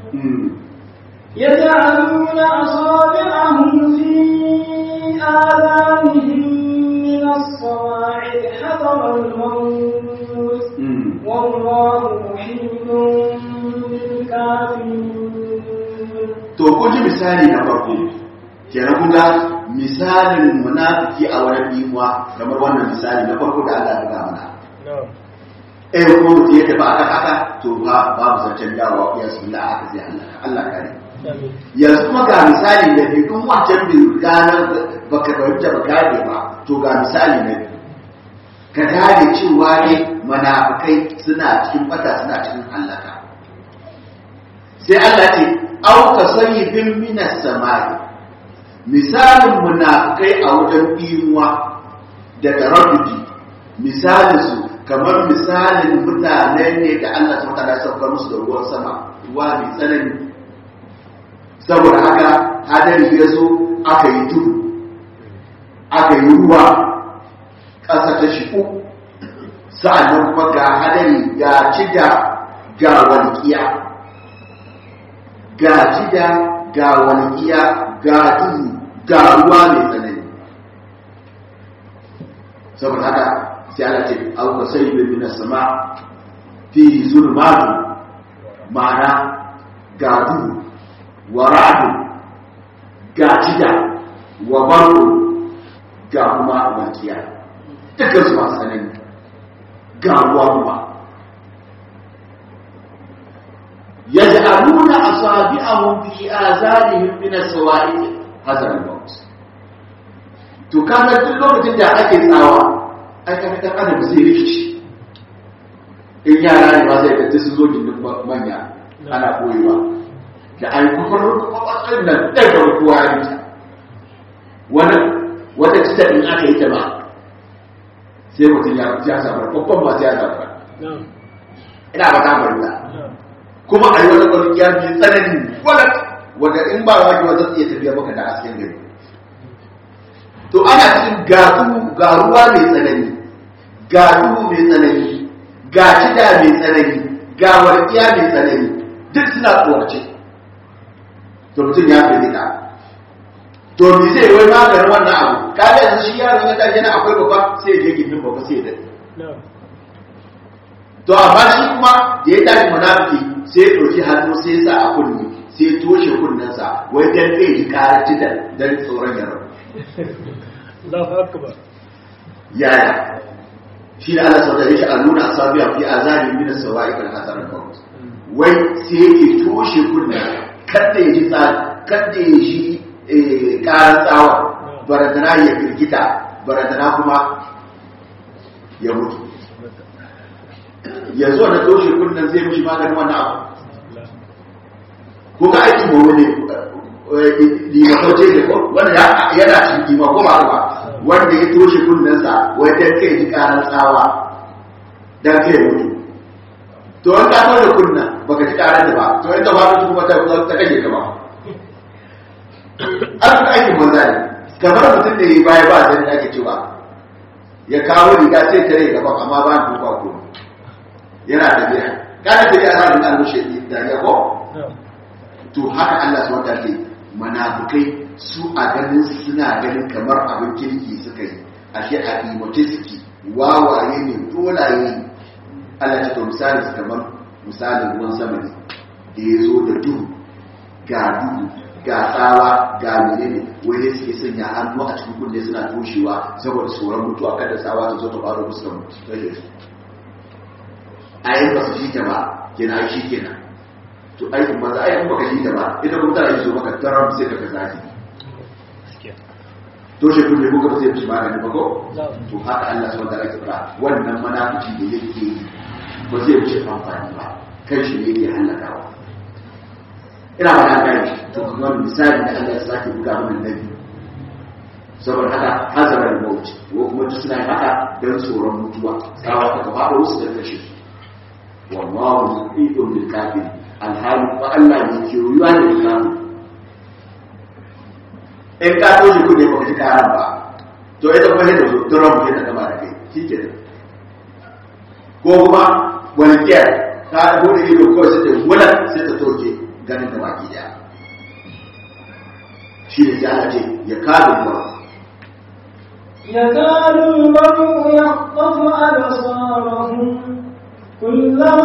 يجعلون أصابعهم في آذانهم من الصواعق حذر الموت والله محيط بالكافرين to kun ji misali na farko kenan kun ga misalin munafiki a wani imuwa kamar wannan misali na farko da Allah ya ga mana eh ko mutum ya tafi aka haka to ba babu zancen dawowa ya su la aka sai Allah Allah kare yanzu kuma ga misali da bi kun wancan bi ganar baka dauke ba gane ba to ga misali na biyu ka gane cewa ne munafikai suna cikin bata suna cikin halaka sai Allah ce auka sayyibin minas samai misalin munafikai a wajen imuwa da taraddudi misalin su kamar misalin mutane ne da Allah ta mutane saukar musu da ruwan sama ruwa mai tsanani saboda haka hadari ya zo aka yi tudu aka yi ruwa ƙasa ta shiku sa'annan kuma ga hadari ga cida ga walƙiya ga jida ga walƙiya ga duhu ga ruwa mai tsanani saboda haka sai ana ce auka sai bin min sama fi zulmatu ma'ana ga duhu wa ra'du ga jida wa barku ga kuma walƙiya dukkan su masu tsanani ga ruwa kuma yaj'aluna asabi'ahum fi azanihim min as-sawa'iq hazar al-maut to kana duk lokacin da ake tsawa ai kaga dan adam zai rikici in yara ne ma zai kace su zo gindin manya ana koyewa da ai kufurin kwakwatsin nan ɗai farkuwa ya ta wani wata cita in aka yi ta ba sai mutum ya ya samu babban masu ya samu ina ba ta bari kuma a yi wani wani ya fi tsanani wani wanda in ba wani wata iya tafiya maka da asken gari to ana cikin ga ruwa mai tsanani ga duhu mai tsanani ga shida mai tsanani ga warkiya mai tsanani duk suna tsorace to mutum ya fi nika to mi zai wai maganin wannan abu ka ga yanzu shi yaron ya tashi yana akwai babba sai ya je gindin babba sai ya dade to amma shi kuma da ya tashi munafiki sai ya ɗauki hannu sai ya sa a kunni sai ya toshe kunnensa wai dan kai ji karar titan dan tsoron ya rabu Allahu akbar yaya shi da Allah sau da yake a nuna asabiya fi azali min as-sawa'iq al-hasan al-maut wai sai yake toshe kunna kada ya ji tsari kada ya ji karar tsawa barazana ya firgita barazana kuma ya mutu yanzu na toshe kunnan zai mishi maganin wannan abu ko ka aiki ba wani limakauce ne ko wanda yana cikin lima ko ba ba wanda ya toshe kunnensa wai dan kai ji karar tsawa dan kai mutu to an ka toshe kunna baka ji karar da ba to inda ba su kuma ta ta kake ka ba an ka aiki banza ne kamar mutum da ya baya ba zan ake cewa ya kawo riga sai tare gaba amma ba ni duka ko yana tafiya kana tafiya za a ga mushe da ya ko to haka Allah subhanahu wa ta'ala munafukai su a ganin suna ganin kamar abin kirki suka yi ashe a imote suke wawaye ne dolaye ne Allah ta to misali su kamar misalin ruwan sama ne da ya zo da duhu ga duhu ga tsawa ga menene wani suke sanya hannu a cikin kunne suna toshewa saboda tsoron mutuwa kada tsawa ta zo ta faru musu da mutu a yi ba su shi ta ba kenan shi kenan to aikin ba za a yi kuma ka shi ta ba ita kuma tana yi zo maka tarar sai ka zafi to shi kunne ko ka sai shi magani ba ko to haka Allah subhanahu wa ta'ala ya fara wannan munafiki da yake yi ba zai wuce amfani ba kan shi ne yake halakawa ina ba da gani to kuma misali da Allah ya sake buga mana nabi saboda haka hazarar maut ko kuma duk suna haka don tsoron mutuwa tsawa ta gaba da wasu da kashe su wallahu yuqidun bil kafir alhali ba Allah ne ke ruyuwa da kafir in ka toshe kudi ba ka ji karan ba to ita kuma sai da zo ta rabu sai ta gama da kai shi ke ko kuma wani kiyar ta bude ido kawai sai ta wula sai ta toke ganin da baki daya shi ne sai Allah ce ya kabe ba يكاد المرء يخطف أبصارهم كلما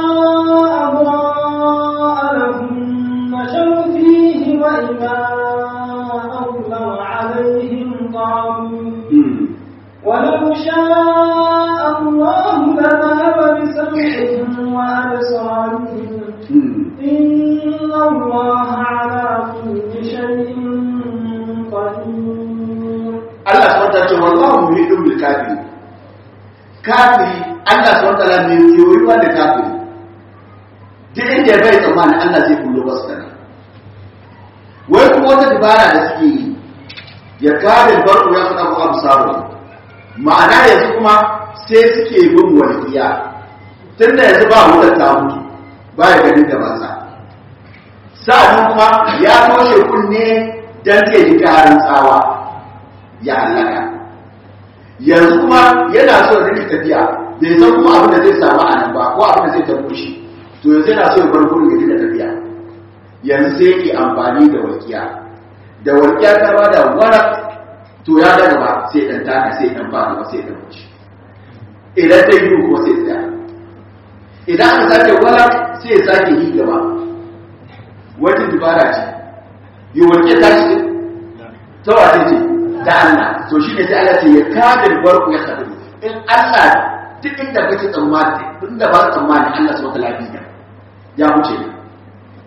أضاء لهم مشوا فيه وإذا أظلم عليهم قاموا ولو شاء الله لذهب بسمعهم وأبصارهم إن الله على كل شيء قدير Allah subhanahu wa ta'ala ce wallahu muhidun bil kafiri kafiri Allah subhanahu wa ta'ala ne yoyuwa da kafiri duk inda bai tsammani Allah zai kullo wasu kana wai kuma wata dabara da suke yi ya kare barku ya fada abu sabu ma'ana yanzu kuma sai suke bin walƙiya tun da yanzu ba wutar ta mutu ba ya ganin gabansa sa'adun kuma ya toshe kunne don ke ji karin tsawa ya halaka yanzu kuma yana so da rike tafiya bai san kuma abin da zai samu a nan ba ko abin da zai tafi shi to yanzu yana so ya bar gurin ya rike tafiya yanzu sai yake amfani da walƙiya da walƙiya ta ba da wani to ya daga ba sai dan taka sai dan ba ba sai dan wuce idan ta yi kuma sai tsaya idan aka sake wala sai ya sake yi gaba wata dubara ce yi walƙiya ta ce ta wace ce da Allah to shi ne sai Allah ce ya kada barku ya kadu in Allah duk inda kake tsammani inda ba ka tsammani Allah subhanahu wa ta'ala ya wuce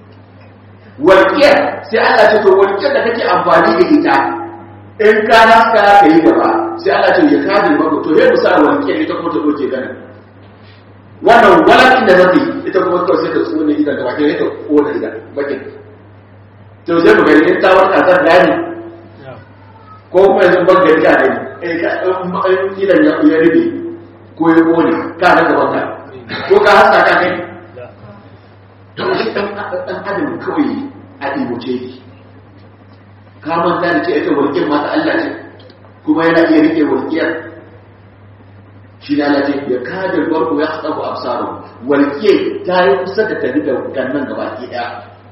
walƙiyar sai Allah ce to walƙiyar da kake amfani da ita in ka haska ka yi gaba sai Allah ce ya kaji maka to sai musa walƙiyar ita kuma ta doke ganin wannan walakin da zafi ita kuma kawai sai ta tsone idan gaba ke ta kona idan bakin to sai mu gani in ta warka zan gani ko kuma yanzu ban gari ka gani eh ka in idan ya ya rube ko ya kone ka ga gaban ka ko ka haska ka gani to shi dan dan adam kawai a iboce ki ka manta da ce ita walƙiyar mata Allah ce kuma yana iya rike walƙiyar shi na laje ya kada barku ya haɗa ku absaru walƙiyar ta yi kusa da tafi da gannan gaba ki ɗaya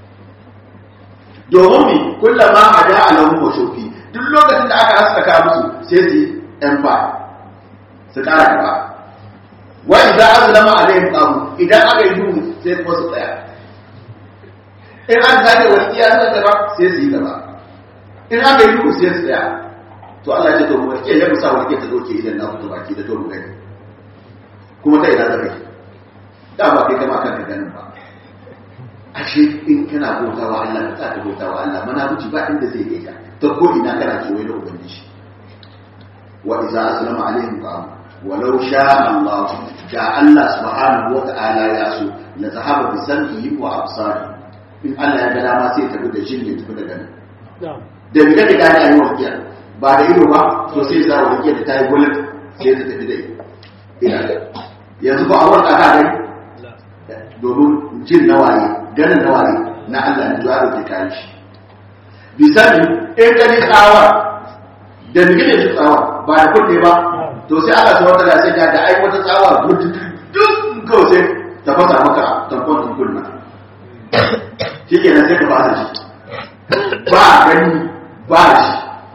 domin mi kullama a da alamun mashofi duk lokacin da aka haskaka musu sai su ɗan fa su ƙara gaba wa idza azlama alaihim qamu idan aka yi duhu sai kuma su tsaya in an zage walƙiya ta gaba sai su yi gaba in aka yi duhu sai su tsaya to Allah ce to walƙiya ya musa walƙiya ta doke idan na fito baki da to mu gani kuma ta ina zaka yi da ba kai kama kanka ganin ba ashe in kana bautawa Allah ka ta bautawa Allah mana muci ba inda zai kai ka ta ko ina kana kewaye da ubangiji wa idza aslama alaihim qam walau sha Allah da Allah subhanahu wa ta'ala ya so la zahaba bi sam'ihi wa absari in Allah ya ga dama sai tafi da jin ya tafi da ganin da bi kake gane ayi walƙiya ba da ido ba to sai za walƙiya da ta yi gulat sai ta tafi da ina yanzu ba a warka ka gani domin jin nawaye ganin nawaye na Allah ne zuwa da kayan shi bisani in gani tsawa da migile shi tsawa ba da kunne ba to sai Allah ta wata sai ga da ai wata tsawa gudu duk kawai sai ta fasa maka tankon din kunna shi ke nan sai ka fasa shi ba gani ba shi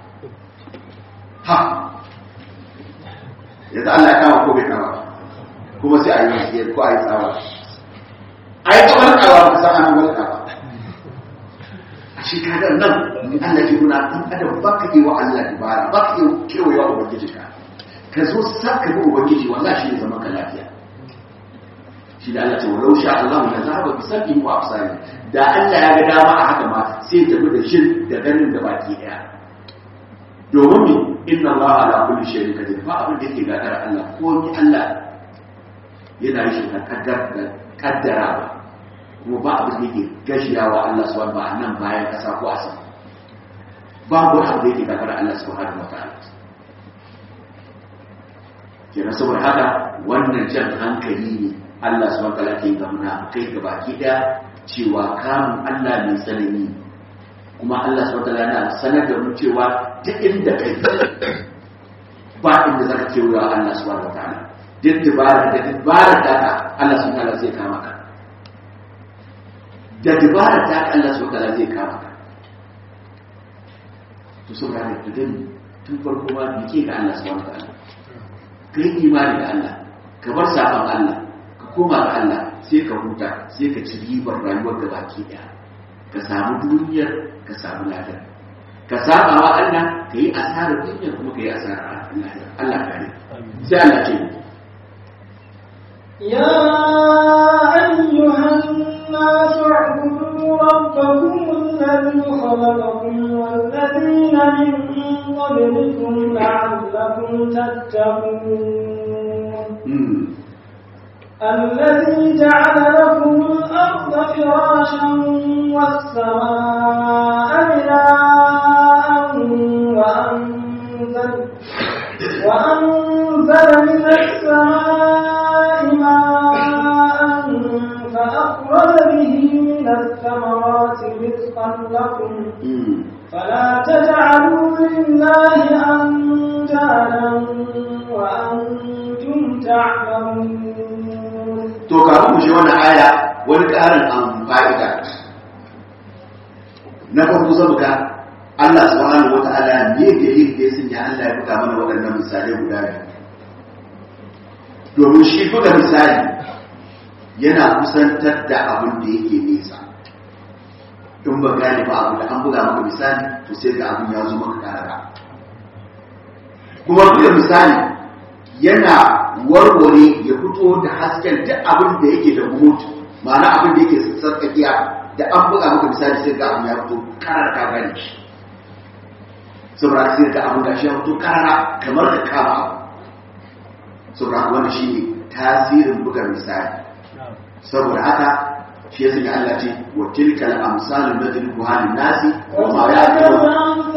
ha yanzu Allah ya kama ko bai kama kuma sai a yi wasiyar ko a yi tsawa a yi kamar kawa ba san an walka ba a shi kaga nan ni Allah ke nuna dan adam ba ka yi wa Allah dubara ba ka yi kewaye wa ubangiji ka ka zo sa ka bi ubangiji wallahi shi ne zaman ka lafiya shi da Allah ce walau sha Allah la zahaba bi sabbi wa absari da Allah ya ga dama a haka ma sai ta bi da shin da ganin da baki daya domin mi inna Allah ala kulli shay'in qadir ba abin da yake gagara Allah ko ni Allah yana yi shi na kaddara ba kuma ba abin da yake gashiya wa Allah su ba nan bayan kasa ko a sama babu wani abu da yake gagara Allah su hada wa ta'ala kenan saboda haka wannan jan hankali ne Allah su wata ke ga munafukai ga baki daya cewa kamun Allah mai tsanani kuma Allah su wata yana sanar da mu cewa duk inda kai ba inda za ka kewa Allah su wata ta'ala duk dubara da dubara ta ka Allah su wata zai kama ka da dubara ta ka Allah su wata zai kama ka to sun gane da dani tun farko ma bike ga Allah su wata ta'ala kai imani da Allah ka bar safan Allah ka koma ga Allah sai ka huta sai ka ci ribar rayuwar da baki daya ka samu duniyar ka samu lafiya ka saba wa Allah ka yi asarar duniyar kuma ka yi asarar Allah kare sai Allah ce يا أيها الناس اعبدوا ربكم الذي خلقكم والذين من قبلكم لعلكم تتقون الذي جعل لكم الأرض فراشا والسماء بناء وأنزل, وأنزل من السماء ماء فأخرج به من الثمرات رزقا لكم فلا تجعلوا لله أندادا وأنتم تعلمون to kafin mu shi wannan aya wani ƙarin an fa'ida na farko zama ga Allah subhanahu wa ta'ala ne da yin da ya sanya Allah ya buga mana waɗannan misalai guda biyu domin shi buga misali yana kusantar da abin da yake nesa in ba gane ba abu da an buga maka misali to sai ga abin ya zo maka karara kuma buga misali yana warware ya fito da hasken duk abin da yake da mutu ma'ana abin da yake sarkakiya da an buga maka misali sai ga abu ya fito karar ka gane shi saboda sai ga abu gashi ya fito karara kamar da kama abu saboda wannan shine tasirin buga misali saboda haka shi ya sanya Allah ce wa tilkal amsalu nadribuha lin nasi wa ma ya'lamu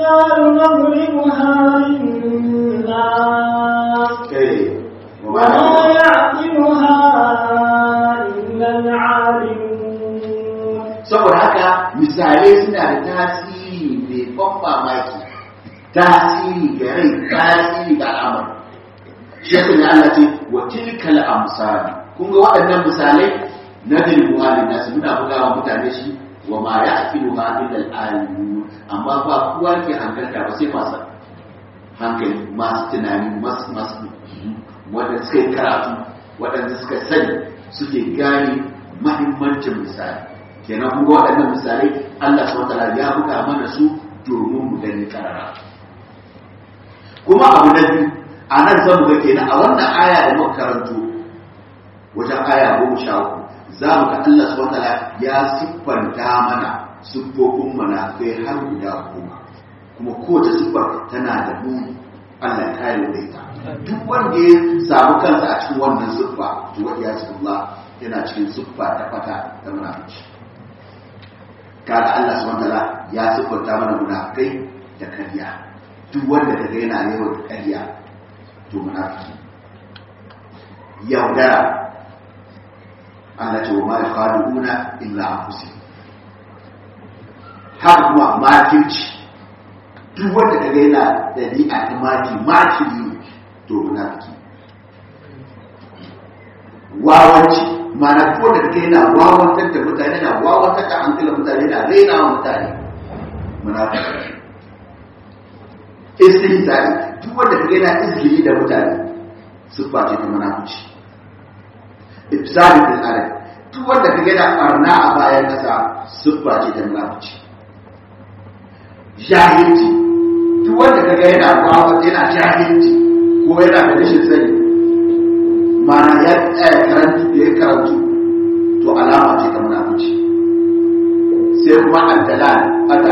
eh wa ma وما ya'lamu يعقلها إلا العالمون saboda haka misalai suna da tasiri mai ban mamaki tasiri ga rai tasiri ga al'amar shi ya sanya Allah ce wa tilkal amsalu kun ga waɗannan misalai nadribuha lin nasi muna bugawa mutane shi wa ma ya'qiluha illa al-alimun amma ba kowa ke hankalta ba sai masu hankali masu tunani masu masu wanda suka yi karatu waɗanda suka sani suke gane mahimmancin misali kenan kuma waɗannan misalai Allah subhanahu wataala ya buga mana su domin mu gani karara kuma abu na biyu a nan zan ga kenan a wannan aya da muka karanto wajen aya goma sha uku za mu ga Allah subhanahu wataala ya siffanta mana siffofin munafikai har guda goma kuma kowace siffar tana da muni Allah ya kare da ita duk wanda ya samu kansa a cikin wannan siffa to wa ya Allah yana cikin siffa ta fata ta munafiki kaga Allah subhanahu wataala ya siffanta mana munafikai da karya duk wanda kaga yana yawan karya to munafiki yaudara Allah ce wa ma yakhaduna illa anfusihim har kuma makirci duk wanda kaga yana dabi'a ta maki makiri ne to munafiki wawanci mana ko da kaga yana wawantar da mutane yana wawantar da hankalin mutane yana raina wa mutane munafiki istihza'i duk wanda kaga yana izgili da mutane siffa ce ta munafici ifsadi fil ard duk wanda kaga yana barna a bayan kasa siffa ce ta munafici jahilci duk wanda kaga yana wawa yana jahilci ko yana da rashin sani mana ya tsaya karantu da ya karantu to alama ce ta munafici sai kuma addalal ata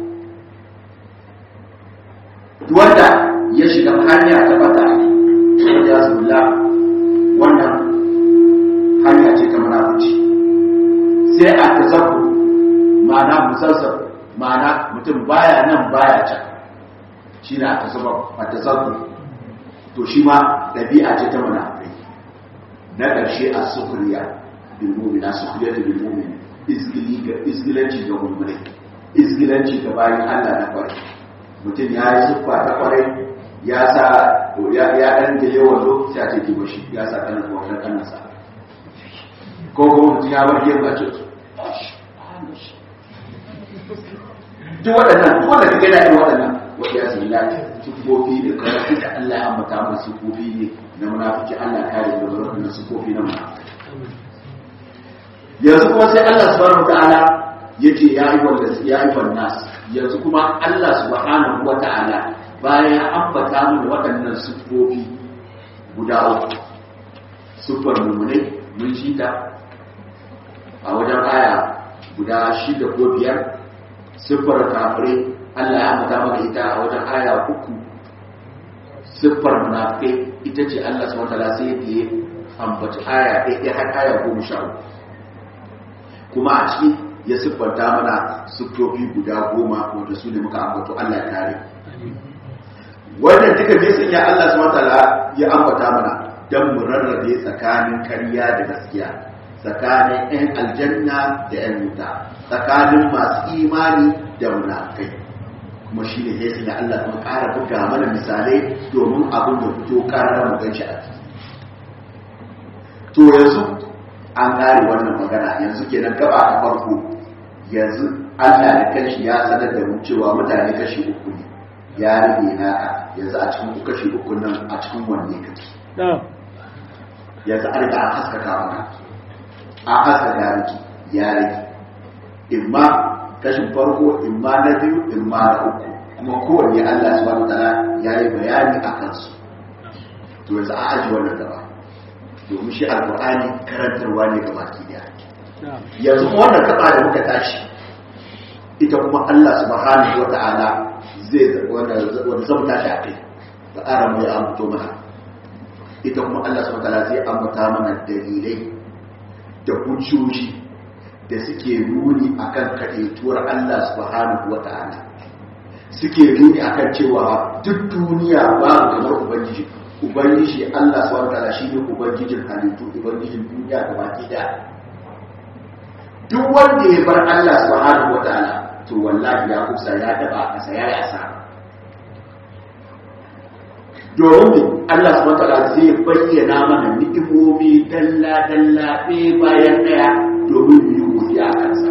duk wanda ya shiga hanya ta bata wanda ya zulla wannan hanya ce ta munafici sai a tazabbu ma'ana musassar ma'ana mutum baya nan baya can shi ne a tasabbu to shi ma ɗabi'a ce ta munafikai na ƙarshe a sukuriya bil mu'mina sukuriya bil mu'min izgili ga izgilanci ga mu'minai izgilanci ga bayan Allah na kwarai mutum ya yi siffa ta kwarai ya sa ya ya dan da yawan lokaci a cikin bashi ya sa kana kwarai kana sa ko kuma mutum ya bar yin bace duk waɗannan duk wanda kake da irin waɗannan wa ya zilla sufofi da karatu da Allah ya ambata mu sufofi ne na munafiki Allah kare da wannan sufofi na munafiki yanzu kuma sai Allah subhanahu wataala yace ya yi wanda ya yi nas yanzu kuma Allah subhanahu wataala bayan ya ambata mu waɗannan sufofi guda uku sufar mumune mun shi ta a wajen aya guda shida ko biyar siffar kafirai Allah ya mata maka ita a wajen aya uku siffar munafikai ita ce Allah subhanahu wataala sai da ya ambaci aya ɗaya har aya goma sha uku kuma a ciki ya siffanta mana siffofi guda goma wanda su ne muka ambato Allah ya kare wannan duka bai sanya Allah subhanahu wataala ya ambata mana dan mu rarrabe tsakanin ƙarya da gaskiya tsakanin 'yan aljanna da 'yan wuta tsakanin masu imani da munafikai kuma shi ne sai da Allah kuma ƙara buga mana misalai domin abin da fito ƙarar mu ganshi a ciki to yanzu an ƙare wannan magana yanzu kenan gaba ta farko yanzu Allah da kanshi ya sanar da mu cewa mutane kashi uku ne ya rage naka yanzu a cikin kashi uku nan a cikin wanne kake yanzu an riga an haskaka mana an haskaka miki ya rage imma kashin farko imma na biyu imma na uku kuma kowanne Allah subhanahu wataala ya yi bayani a kansu to yanzu a aji wannan gaba domin shi alqur'ani karantarwa ne ga baki daya yanzu wannan kaba da muka tashi ita kuma Allah subhanahu wa ta'ala zai wanda wanda zan tashi a kai da ara mu ya ambato mana ita kuma Allah subhanahu wa ta'ala zai ambata mana dalilai da hujjoji da suke nuni akan kaɗaituwar Allah subhanahu wa ta'ala suke nuni akan cewa duk duniya babu kamar ubangiji ubangiji Allah subhanahu wa ta'ala shine ubangijin halittu ubangijin duniya da baki da duk wanda ya bar Allah subhanahu wa ta'ala to wallahi ya kusa ya daba kasa ya yi asara domin Allah subhanahu wa ta'ala zai bayyana mana ni'imomi dalla dalla ɗaya bayan ɗaya domin mu yi godiya a kansa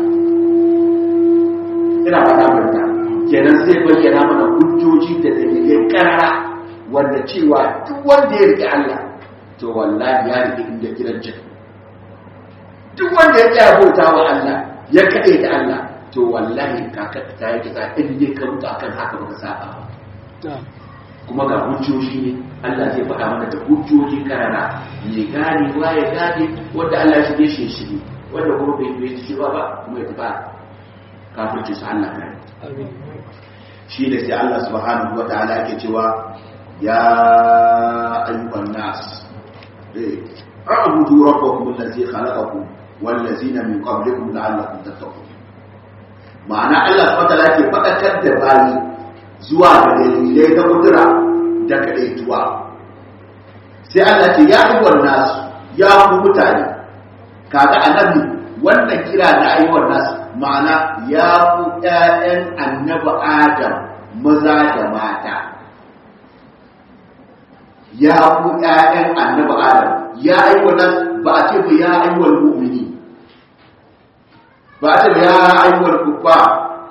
ina faɗa manta kenan zai bayyana mana hujjoji da dalilai karara wanda cewa duk wanda ya riƙe Allah to wallahi ya riƙe inda gidan jin duk wanda ya tsaya bauta wa Allah ya kaɗe da Allah to wallahi ka kaɗa ta yi kisa in dai ka mutu akan haka baka saba ba kuma ga hujjoji ne Allah zai faɗa mana da hujjoji karara mai gane wa ya gane wanda Allah ya shige shi shige wanda kuma bai bai shi ba ba kuma ya tafi kafirci su Allah kare shi ne sai Allah subhanahu wa ta'ala yake cewa ya ayyuhan nas eh a'budu rabbakum allazi khalaqakum wal ladzina min qablikum la'allakum tattaqun ma'ana Allah subhanahu wa ta'ala yake faɗakar da bani zuwa ga dalilai na kudura da kadaituwa sai Allah ce ya ayyuhan nas ya ku mutane kaga annabi wannan kira na ayyuhan nas ma'ana ya ku ƴaƴan annabi Adam maza da mata ya ku ƴaƴan annabi Adam ya ayyuhan nas ba a ce ba ya ayyuhan mu'mini ba a ce ba ya ayyuhan kuffar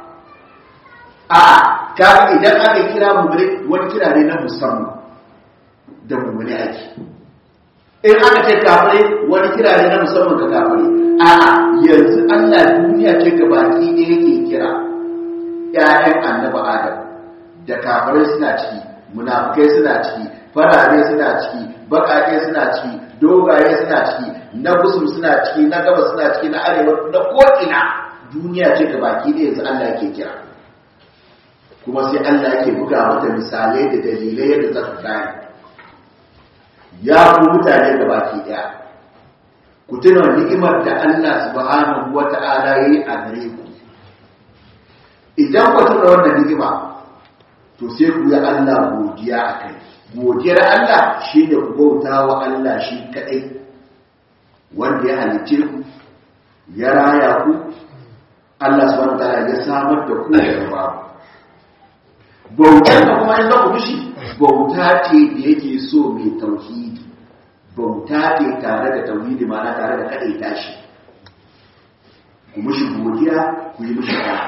a kaga idan aka kira mummune wani kira ne na musamman da mummune ake in aka ce kafirai wani kira ne na musamman ga kafirai a yanzu Allah duniya ce ga baki ne yake kira ƴaƴan annabi Adam da kafirai suna ciki munafukai suna ciki farare suna ciki baƙaƙe suna ciki dogaye suna ciki na kusur suna ciki na gaba suna ciki na arewa na ko'ina duniya ce ga baki ne yanzu Allah yake kira kuma sai Allah yake buga mata misalai da dalilai yadda za su gane ya ku mutane da baki daya ku tuna ni'imar da Allah subhanahu wata'ala yayi a gare ku idan ku tuna wannan ni'ima to sai ku yi Allah godiya a kai godiyar Allah shine ku bauta wa Allah shi kadai wanda ya halicce ku ya raya ku Allah subhanahu wata'ala ya samar da ku daga babu bautar da kuma in za ku mishi bauta ce da yake so mai tauhidi bauta ce tare da tauhidi mana tare da kaɗai tashi ku mishi godiya ku yi mishi ɗaya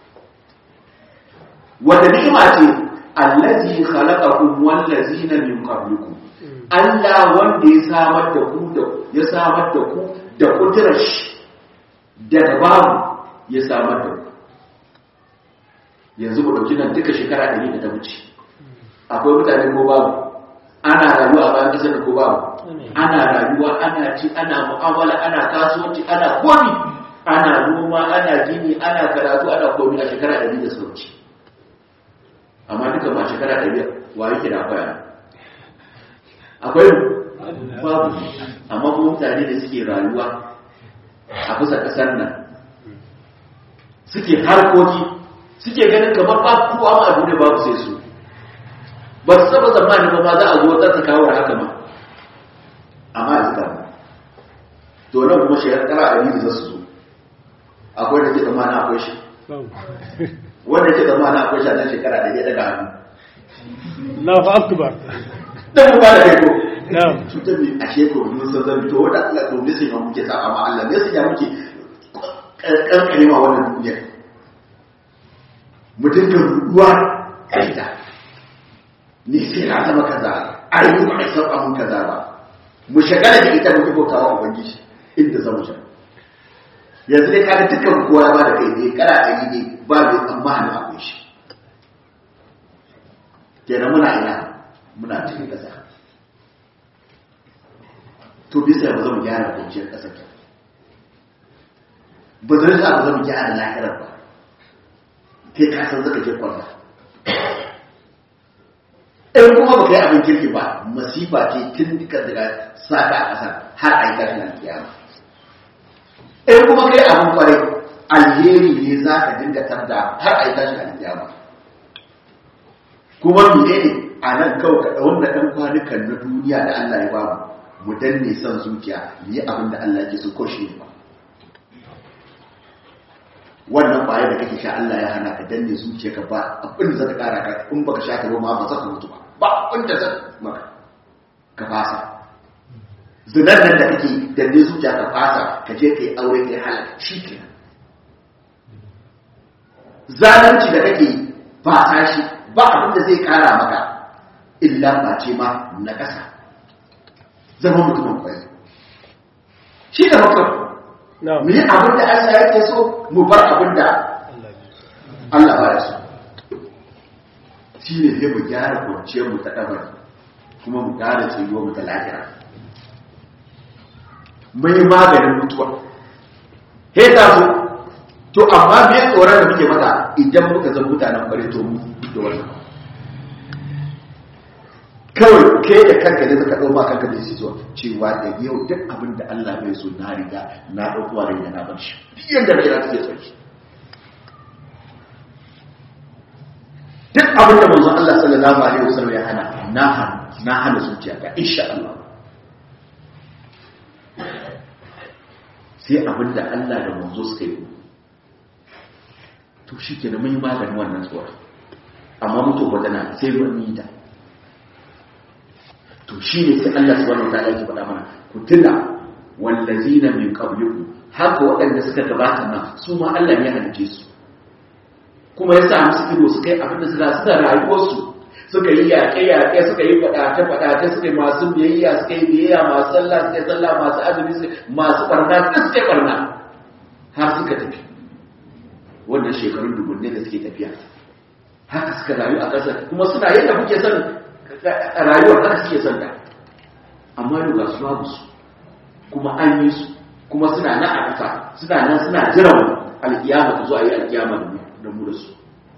wanda ni'ima ce allazi khalaqakum wallazina min qablikum Allah wanda ya samar da ku da ya samar da ku da kudurar shi daga babu ya samar da ku yanzu ku ɗauki nan duka shekara ɗari da ta wuce akwai mutane ko babu ana rayuwa a bayan ƙasar da ko babu ana rayuwa ana ci ana mu'amala ana kasuwanci ana komi ana noma ana gini ana karatu ana komi a shekara ɗari da sauci amma duka ba shekara ɗari wa yake da akwai akwai babu amma kuma mutane da suke rayuwa a kusa ƙasar nan suke harkoki suke ganin kamar ba kowa ma abu ne babu sai su ba su saba zamani ba ma za a zo ta ta kawo haka ma amma a zika to nan kuma shi kara a yi za su zo akwai da ke zama na akwai shi wanda ke zama na akwai shi a nan shekara da ya daga hannu Allahu akbar dan mu ba da kai ko na'am cutar mai a shekaru mun san zan to wanda Allah to ne sai muke sa amma Allah ne sai ya muke kankane ma wannan duniyar mutum kan ruwa a ita ni sai na zama kaza a yi ba a san abun kaza ba mu shagala da ita muke bautawa ubangiji inda zamu sha yanzu dai kada dukkan kowa ya bada kai ne kara ɗari ne ba mai tsammanin akwai shi kenan muna ina muna cikin ƙasa to bisa ba zama gyara kwanciyar ƙasa ke ba zai sa ba zama gyara lahirar ba kai ka san zaka je kwanta in kuma ba kai abin kirki ba masifa ce tun duka daga saka a ƙasa har a yi tashin alkiyama in kuma kai abin kwarai alheri ne za ka dinga tarda har a yi tashin alkiyama kuma mene ne a nan kawai ka ɗaun da ɗan kwanukan na duniya da Allah ya bamu mu danne son zuciya mu yi abin da Allah ke so ko shi ba wannan kwaya da kake sha Allah ya hana ka danne zuciya ka ba abin da zaka kara ka in baka sha ka ba ma ba za ka mutu ba ba abin da zaka maka ka fasa zinar nan da kake danne zuciya ka fasa ka je kai aure kai halaka shi kenan zalunci da kake fasa shi ba abin da zai kara maka illa ba ce ma na kasa zama mutumin kwai shi da mutum mu yi abin da Allah yake so mu bar abin da Allah ba da so shi ne sai mu gyara kwanciyar mu ta ɗabar kuma mu gyara tsayuwar mu ta lahira mai maganin mutuwa he ta so to amma me tsoron da muke mata idan muka zan mutanen bare to mu da wannan kawai kai da kanka ne zaka ɗau ma kanka da shi zuwa cewa da yau duk abin da Allah bai so na riga na ɗauko rai da na bar shi duk yanda kai za ta ke tsarki duk abin da manzon Allah sallallahu alaihi wasallam ya hana na hana na hana zuciya ka insha Allah sai abin da Allah da manzo suka yi to shi ke da mai maganin wannan tsoron amma mutu wadana sai mun yi da to shi ne sai Allah subhanahu wa ta'ala ya faɗa mana ku tuna wallazina min qablikum haka waɗanda suka gabata nan su ma Allah ya halice su kuma ya sa musu ido suka yi abin da suka suka rayuwar su suka yi yaƙe yaƙe suka yi faɗace faɗace suka yi masu biyayya suka yi biyayya masu sallah suka yi sallah masu azumi masu barna duk suka yi barna har suka tafi wannan shekarun dubunne da suke tafiya haka suka rayu a ƙasar kuma suna yadda kuke son rayuwar haka suke son da amma yau ga su babu su kuma an yi su kuma suna nan a ƙasa suna nan suna jiran alkiyama ta zo a yi alkiyama da mu da su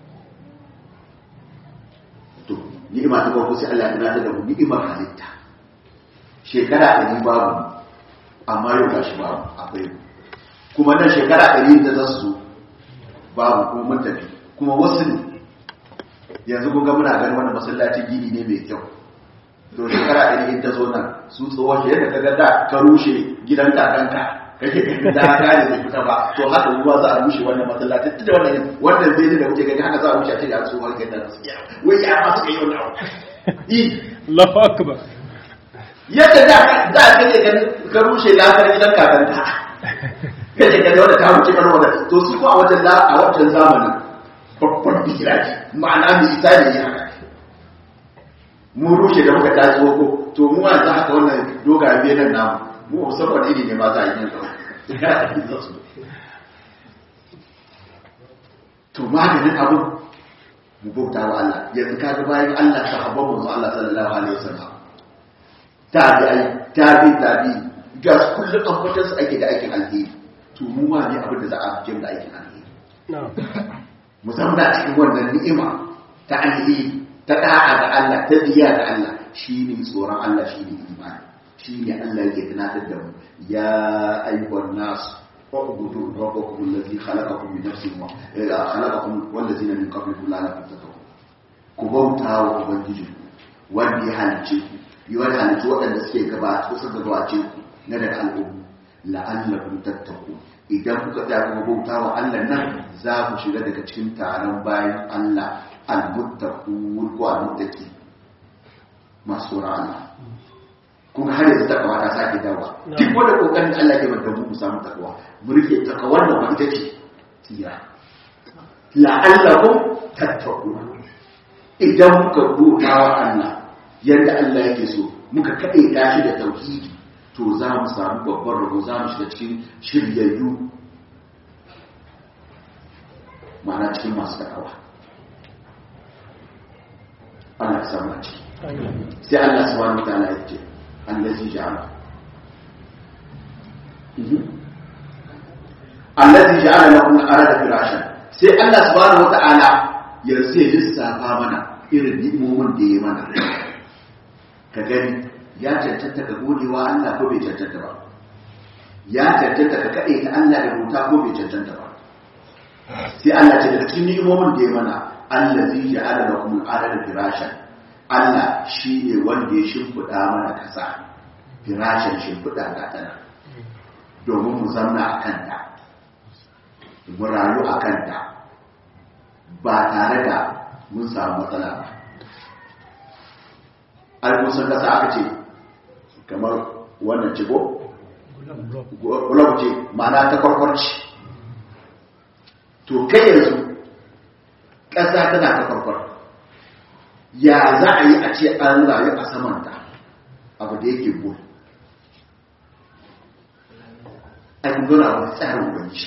to ni'ima ta farko sai Allah ya tunatar da mu ni'imar halitta shekara ɗari babu amma yau ga shi babu akwai kuma nan shekara ɗari da za su zo babu kuma mun tafi kuma wasu ne yanzu kun ga muna ganin wannan masallaci gini ne mai kyau to shekara ɗari in ta zo nan su tsohon yadda ka ga da ka rushe gidan kakanka kake ganin da ka ne bai fita ba to haka ruwa za a rushe wannan masallaci duk da wannan wannan zai da kuke gani haka za a rushe a ce da tsohon gidan nan wai ya ma suka yi wannan abu Allahu akbar yadda da da kake ganin ka rushe lafiyar gidan kakanka kake ganin wanda ta wuce kan wannan to su ko a wajen a wajen zamanin babban bikiraji ma'ana mai isa ne ya haka mu rushe da muka tashi ko to mu a za haka wannan dogaye biyan nan namu mu musamman iri ne ma za a yi yanzu to maganin abin mu bauta wa Allah yanzu ka ga bayan Allah sahabban mu Allah sallallahu alaihi wasallam tabi'ai tabi tabi ga kullum an kwatar su ake da aikin alheri to mu ma ne abin da za a fi da aikin alheri musamman a cikin wannan ni'ima ta alheri ta da'a ga Allah ta biya ga Allah shine tsoron Allah shine imani shine Allah yake tunatar da mu ya ayyuhan nas اعبدوا ربكم الذي خلقكم من نفس خلقكم والذين من قبلكم لعلكم تتقون كبوتا وبنجيكم wanda ya halice ku yi wani halittu waɗanda suke gabata suka gabace ku na daga al'ummu la'allakum tattaku idan kuka tsaya kuma bauta wa Allah nan za ku shiga daga cikin taron bayan Allah al-muttaqun ko al-muttaqi masu tsoron Allah kuma har yanzu takawa ta sake dawa duk wanda kokarin Allah ke manta mu samu takawa mu rike takawar da ita ce tira la'allakum tattaqun idan muka bauta wa Allah yadda Allah yake so muka kaɗe tashi da tauhidi to za mu samu babban rabo za mu shiga cikin shiryayyu ma'ana cikin masu takawa ana samu a ciki sai Allah subhanahu wa ta'ala ya ce allazi ja'ala allazi allazi ja'ala lakum al-arda firashan sai Allah subhanahu wata'ala ya sai lissafa mana irin ni'imomin da ya mana ka gani ya cancanta ka godewa Allah ko bai cancanta ba ya cancanta ka kade ta Allah da bauta ko bai cancanta ba sai Allah ce daga cikin ni'imomin da ya mana allazi ja'ala lakum al-arda firashan Allah shine wanda ya shimfida mana kasa firashin shimfida ga tana domin mu zamna a kanta mu rayu a kanta ba tare da mun samu matsala ba alkusan kasa aka ce kamar wannan cigo gulab ce ma'ana ta kwarkwarci to kai yanzu ƙasa tana ta kwarkwar ya za a yi a ce an rayu a samanta abu da yake gudu an gura wa tsarin ubanci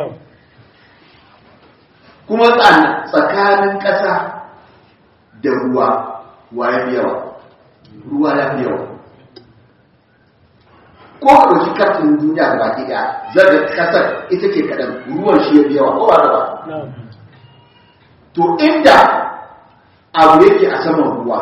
kuma tsakanin ƙasa da ruwa wa ya fi yawa ruwa ya fi yawa ko ka ɗauki kafin duniya da baki ɗaya zaga ƙasar ita ke kaɗan ruwan shi ya fi yawa ko ba da ba to inda abu yake a saman ruwa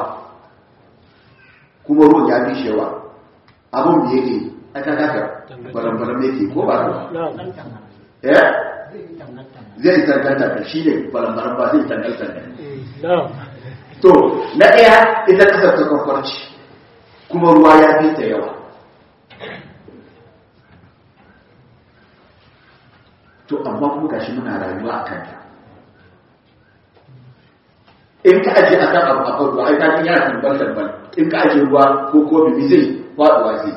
kuma ruwan ya fi shi yawa abin da yake aka kaka baran-baran yake ko ba da ba eh zai tanganta da shi ne baran-baran ba zai tanganta da to na ɗaya ita kasar ta kwakwarci kuma ruwa ya fi ta yawa to amma kuma gashi muna rayuwa a kanta in ka ajiye a kan abu a farko ai ta yana tambal tambal in ka ajiye ruwa ko kofi zai faɗuwa zai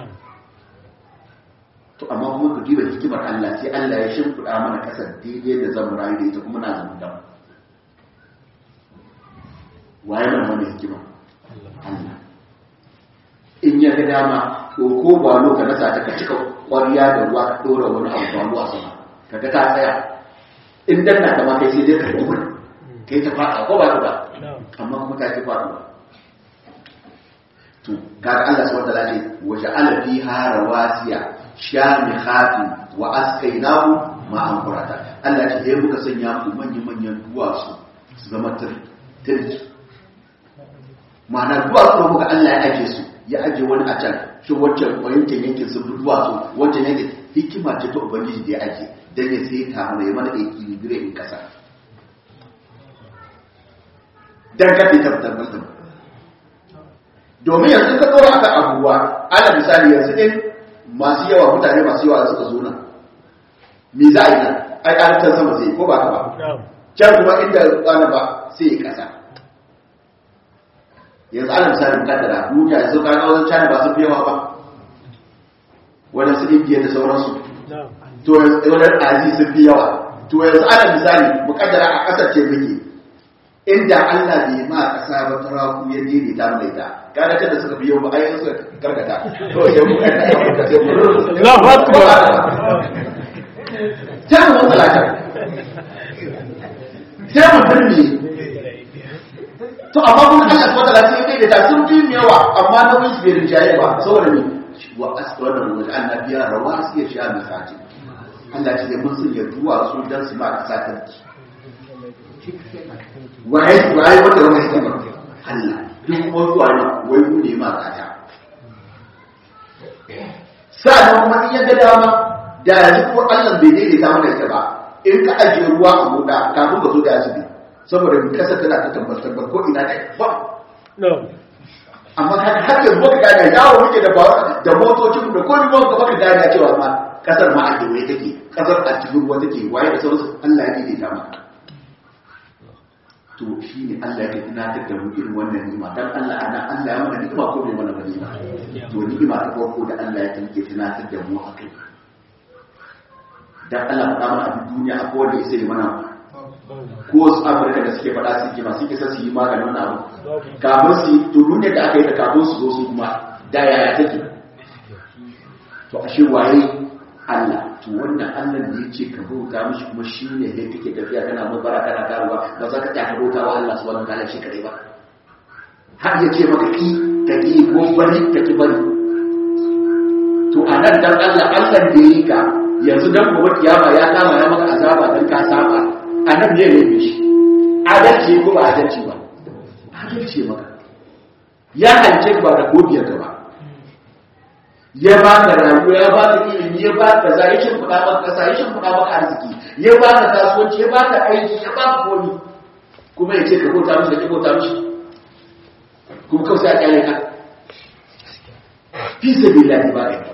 to amma kuma ku diba hikimar Allah sai Allah ya shimfiɗa mana kasar daidai da zamu rayu da ita kuma na zama dam waye mana wannan hikima Allah in ya ga dama ko ko ba lo ka nasa ta ka cika ƙwariya da ruwa ka ɗora wani abu ba ruwa sama kaga ta tsaya in danna ta ma kai sai dai ka duba kai ta faɗa ko ba ta ba amma kuma ta ki faɗuwa to kaga Allah subhanahu wa ta'ala ce wa ja'ala fiha rawasiya shamihati wa askainahu ma'an qurata Allah ce yayin muka sanya ku manyan manyan duwatsu su zama tirji ma'ana duwatsu da muka Allah ya aje su ya aje wani a can shi wancan yankin yankin sun duwatsu wancan yankin hikima ce ta ubangiji da ya aje dan ya sai ta mana ya mana equilibrium in kasa dan kace tabbatar domin yanzu ka dora aka abubuwa ana misali yanzu in masu yawa mutane masu yawa suka zo nan me za a yi nan ai ƙarfin sama zai ko ba ka ba can kuma inda tsana ba sai ya kasa yanzu ana misalin kaddara duniya yanzu ka ga wajen cana ba su fi yawa ba wajen su indiya da sauransu to wajen azi sun fi yawa to yanzu ana misali mu kaddara a ƙasar ce muke inda Allah bai ma ƙasa ba ta raku ya daidaita mai ta kada kada suka biyo ba ai suka karkata to ya mu kai da ka sai mu Allahu akbar ta mu talaka sai mu dirmi to amma kun Allah subhanahu wa ta'ala sai kai da ta sun fi yawa amma na wani bai rinjaye ba saboda ni wa asqala wa annabiya rawasi ya sha misati Allah ce mun sun ya duwa su dan su ma kasa tarki waye waye wanda wani hikima Allah duk kuma zuwa ne wai mu ne ma kata sa'an kuma in yadda dama da yanzu ko Allah bai daidaita mana ita ba in ka ajiye ruwa a moda kafin ka zo da asibi saboda in kasa tana ta tabbatar ba ko ina da ba amma ka har yanzu baka gane yawo muke da da motocin da ko ni ba ka baka gane cewa ma kasar ma a kewaye take kasar a cikin ruwa take waye da sauransu Allah ya daidaita maka to shi ne Allah ya tunatar da mu irin wannan ni'ima dan Allah ana Allah ya mana ni'ima ko bai mana ba ni'ima to ni'ima ta farko da Allah ya tanke tunatar da mu akai dan Allah faɗa mana a duniya akwai wanda ya sai mana ko wasu Afirka da suke faɗa suke ma suke sa su yi maganin wannan abu kafin su yi to duniya da aka yi da kafin su zo su kuma da yaya take to ashe waye Allah to wannan Allah da ya ce ka bauta mishi kuma shi ne da kake tafiya kana mabara kana karuwa ba za ka ta ka bauta wa Allah subhanahu wa ta'ala shi kadai ba har ya ce maka ki ka ki ko bari ka ki bari to to a nan dan Allah Allah da yi ka yanzu dan gobe kiyama ya kama ya maka azaba dan ka saba a nan ne ne shi adalci ko ba adalci ba adalci maka ya hance ba da godiyar ka ba ya ba ka rayuwa ya ba ka ilimi ya ba ka zai shin fuda maka kasa ya shin fuda maka arziki ya ba ka kasuwanci ya ba ka aiki ya ba ka komi kuma ya ce ka bauta mishi da ki bauta mishi kuma kawai sai a kyale ka fi sabilillahi ba ka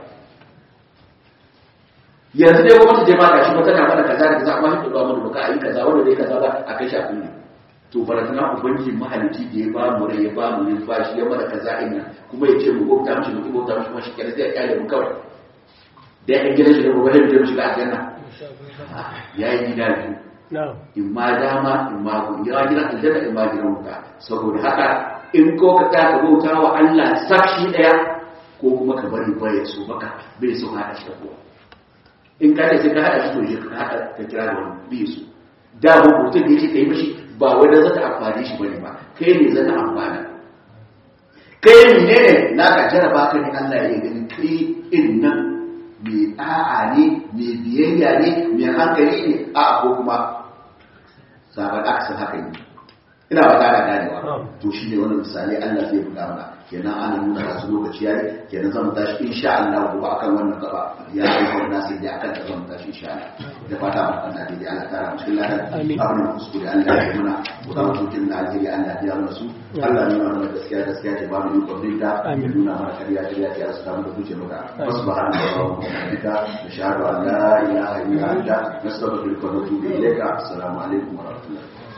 yanzu dai gwamnati dai ba ka shi ba tana mana kaza da kaza amma shi ba mu da baka ayi kaza wanda dai kaza ba a kai shafi ne to baratana ubangiji mahalici da ya ba mu rai ya ba mu yin bashi ya mana kaza ina kuma ya ce mu bauta mishi mu bauta mishi kuma shi kenan sai ya kyale mu kawai da ya gina shi da gobe da mu shiga aljanna ya yi gida biyu in ma dama in ma ku ya gina aljanna in ma gina wuta saboda haka in ko ka ta ka bauta wa Allah sakshi daya ko kuma ka bari ba ya so maka bai so hada shi da kowa in ka ce ka hada shi to shi ka hada ka kira da wani bai so da mu mutum da yake kai mishi ba wanda za ta amfani shi bane ba kai ne za ta amfana kai ne ne na ka jaraba ka ne Allah ya gani kai in nan mai da'a ne mai biyayya ne mai hankali ne a ko kuma sabar aksan haka ne ina ba tare ganewa to shi ne wannan misali Allah zai buga mana kenan ana nuna wasu lokaci yayi kenan zan tashi insha Allah gobe akan wannan gaba ya yi wannan sai da akan ta zan tashi insha Allah da fata mu kan da Allah ta rahmu cikin ladan abin da kuskure Allah ya muna ko da mutum da alheri Allah ya yarda su Allah nuna mana gaskiya gaskiya ce ba mu yi kwabrin da nuna mana kariya kariya ce a samu da kuce maka subhanallahi wa bihamdika nashhadu an la ilaha illa anta nastaghfiruka wa natubu ilayka assalamu alaikum wa rahmatullahi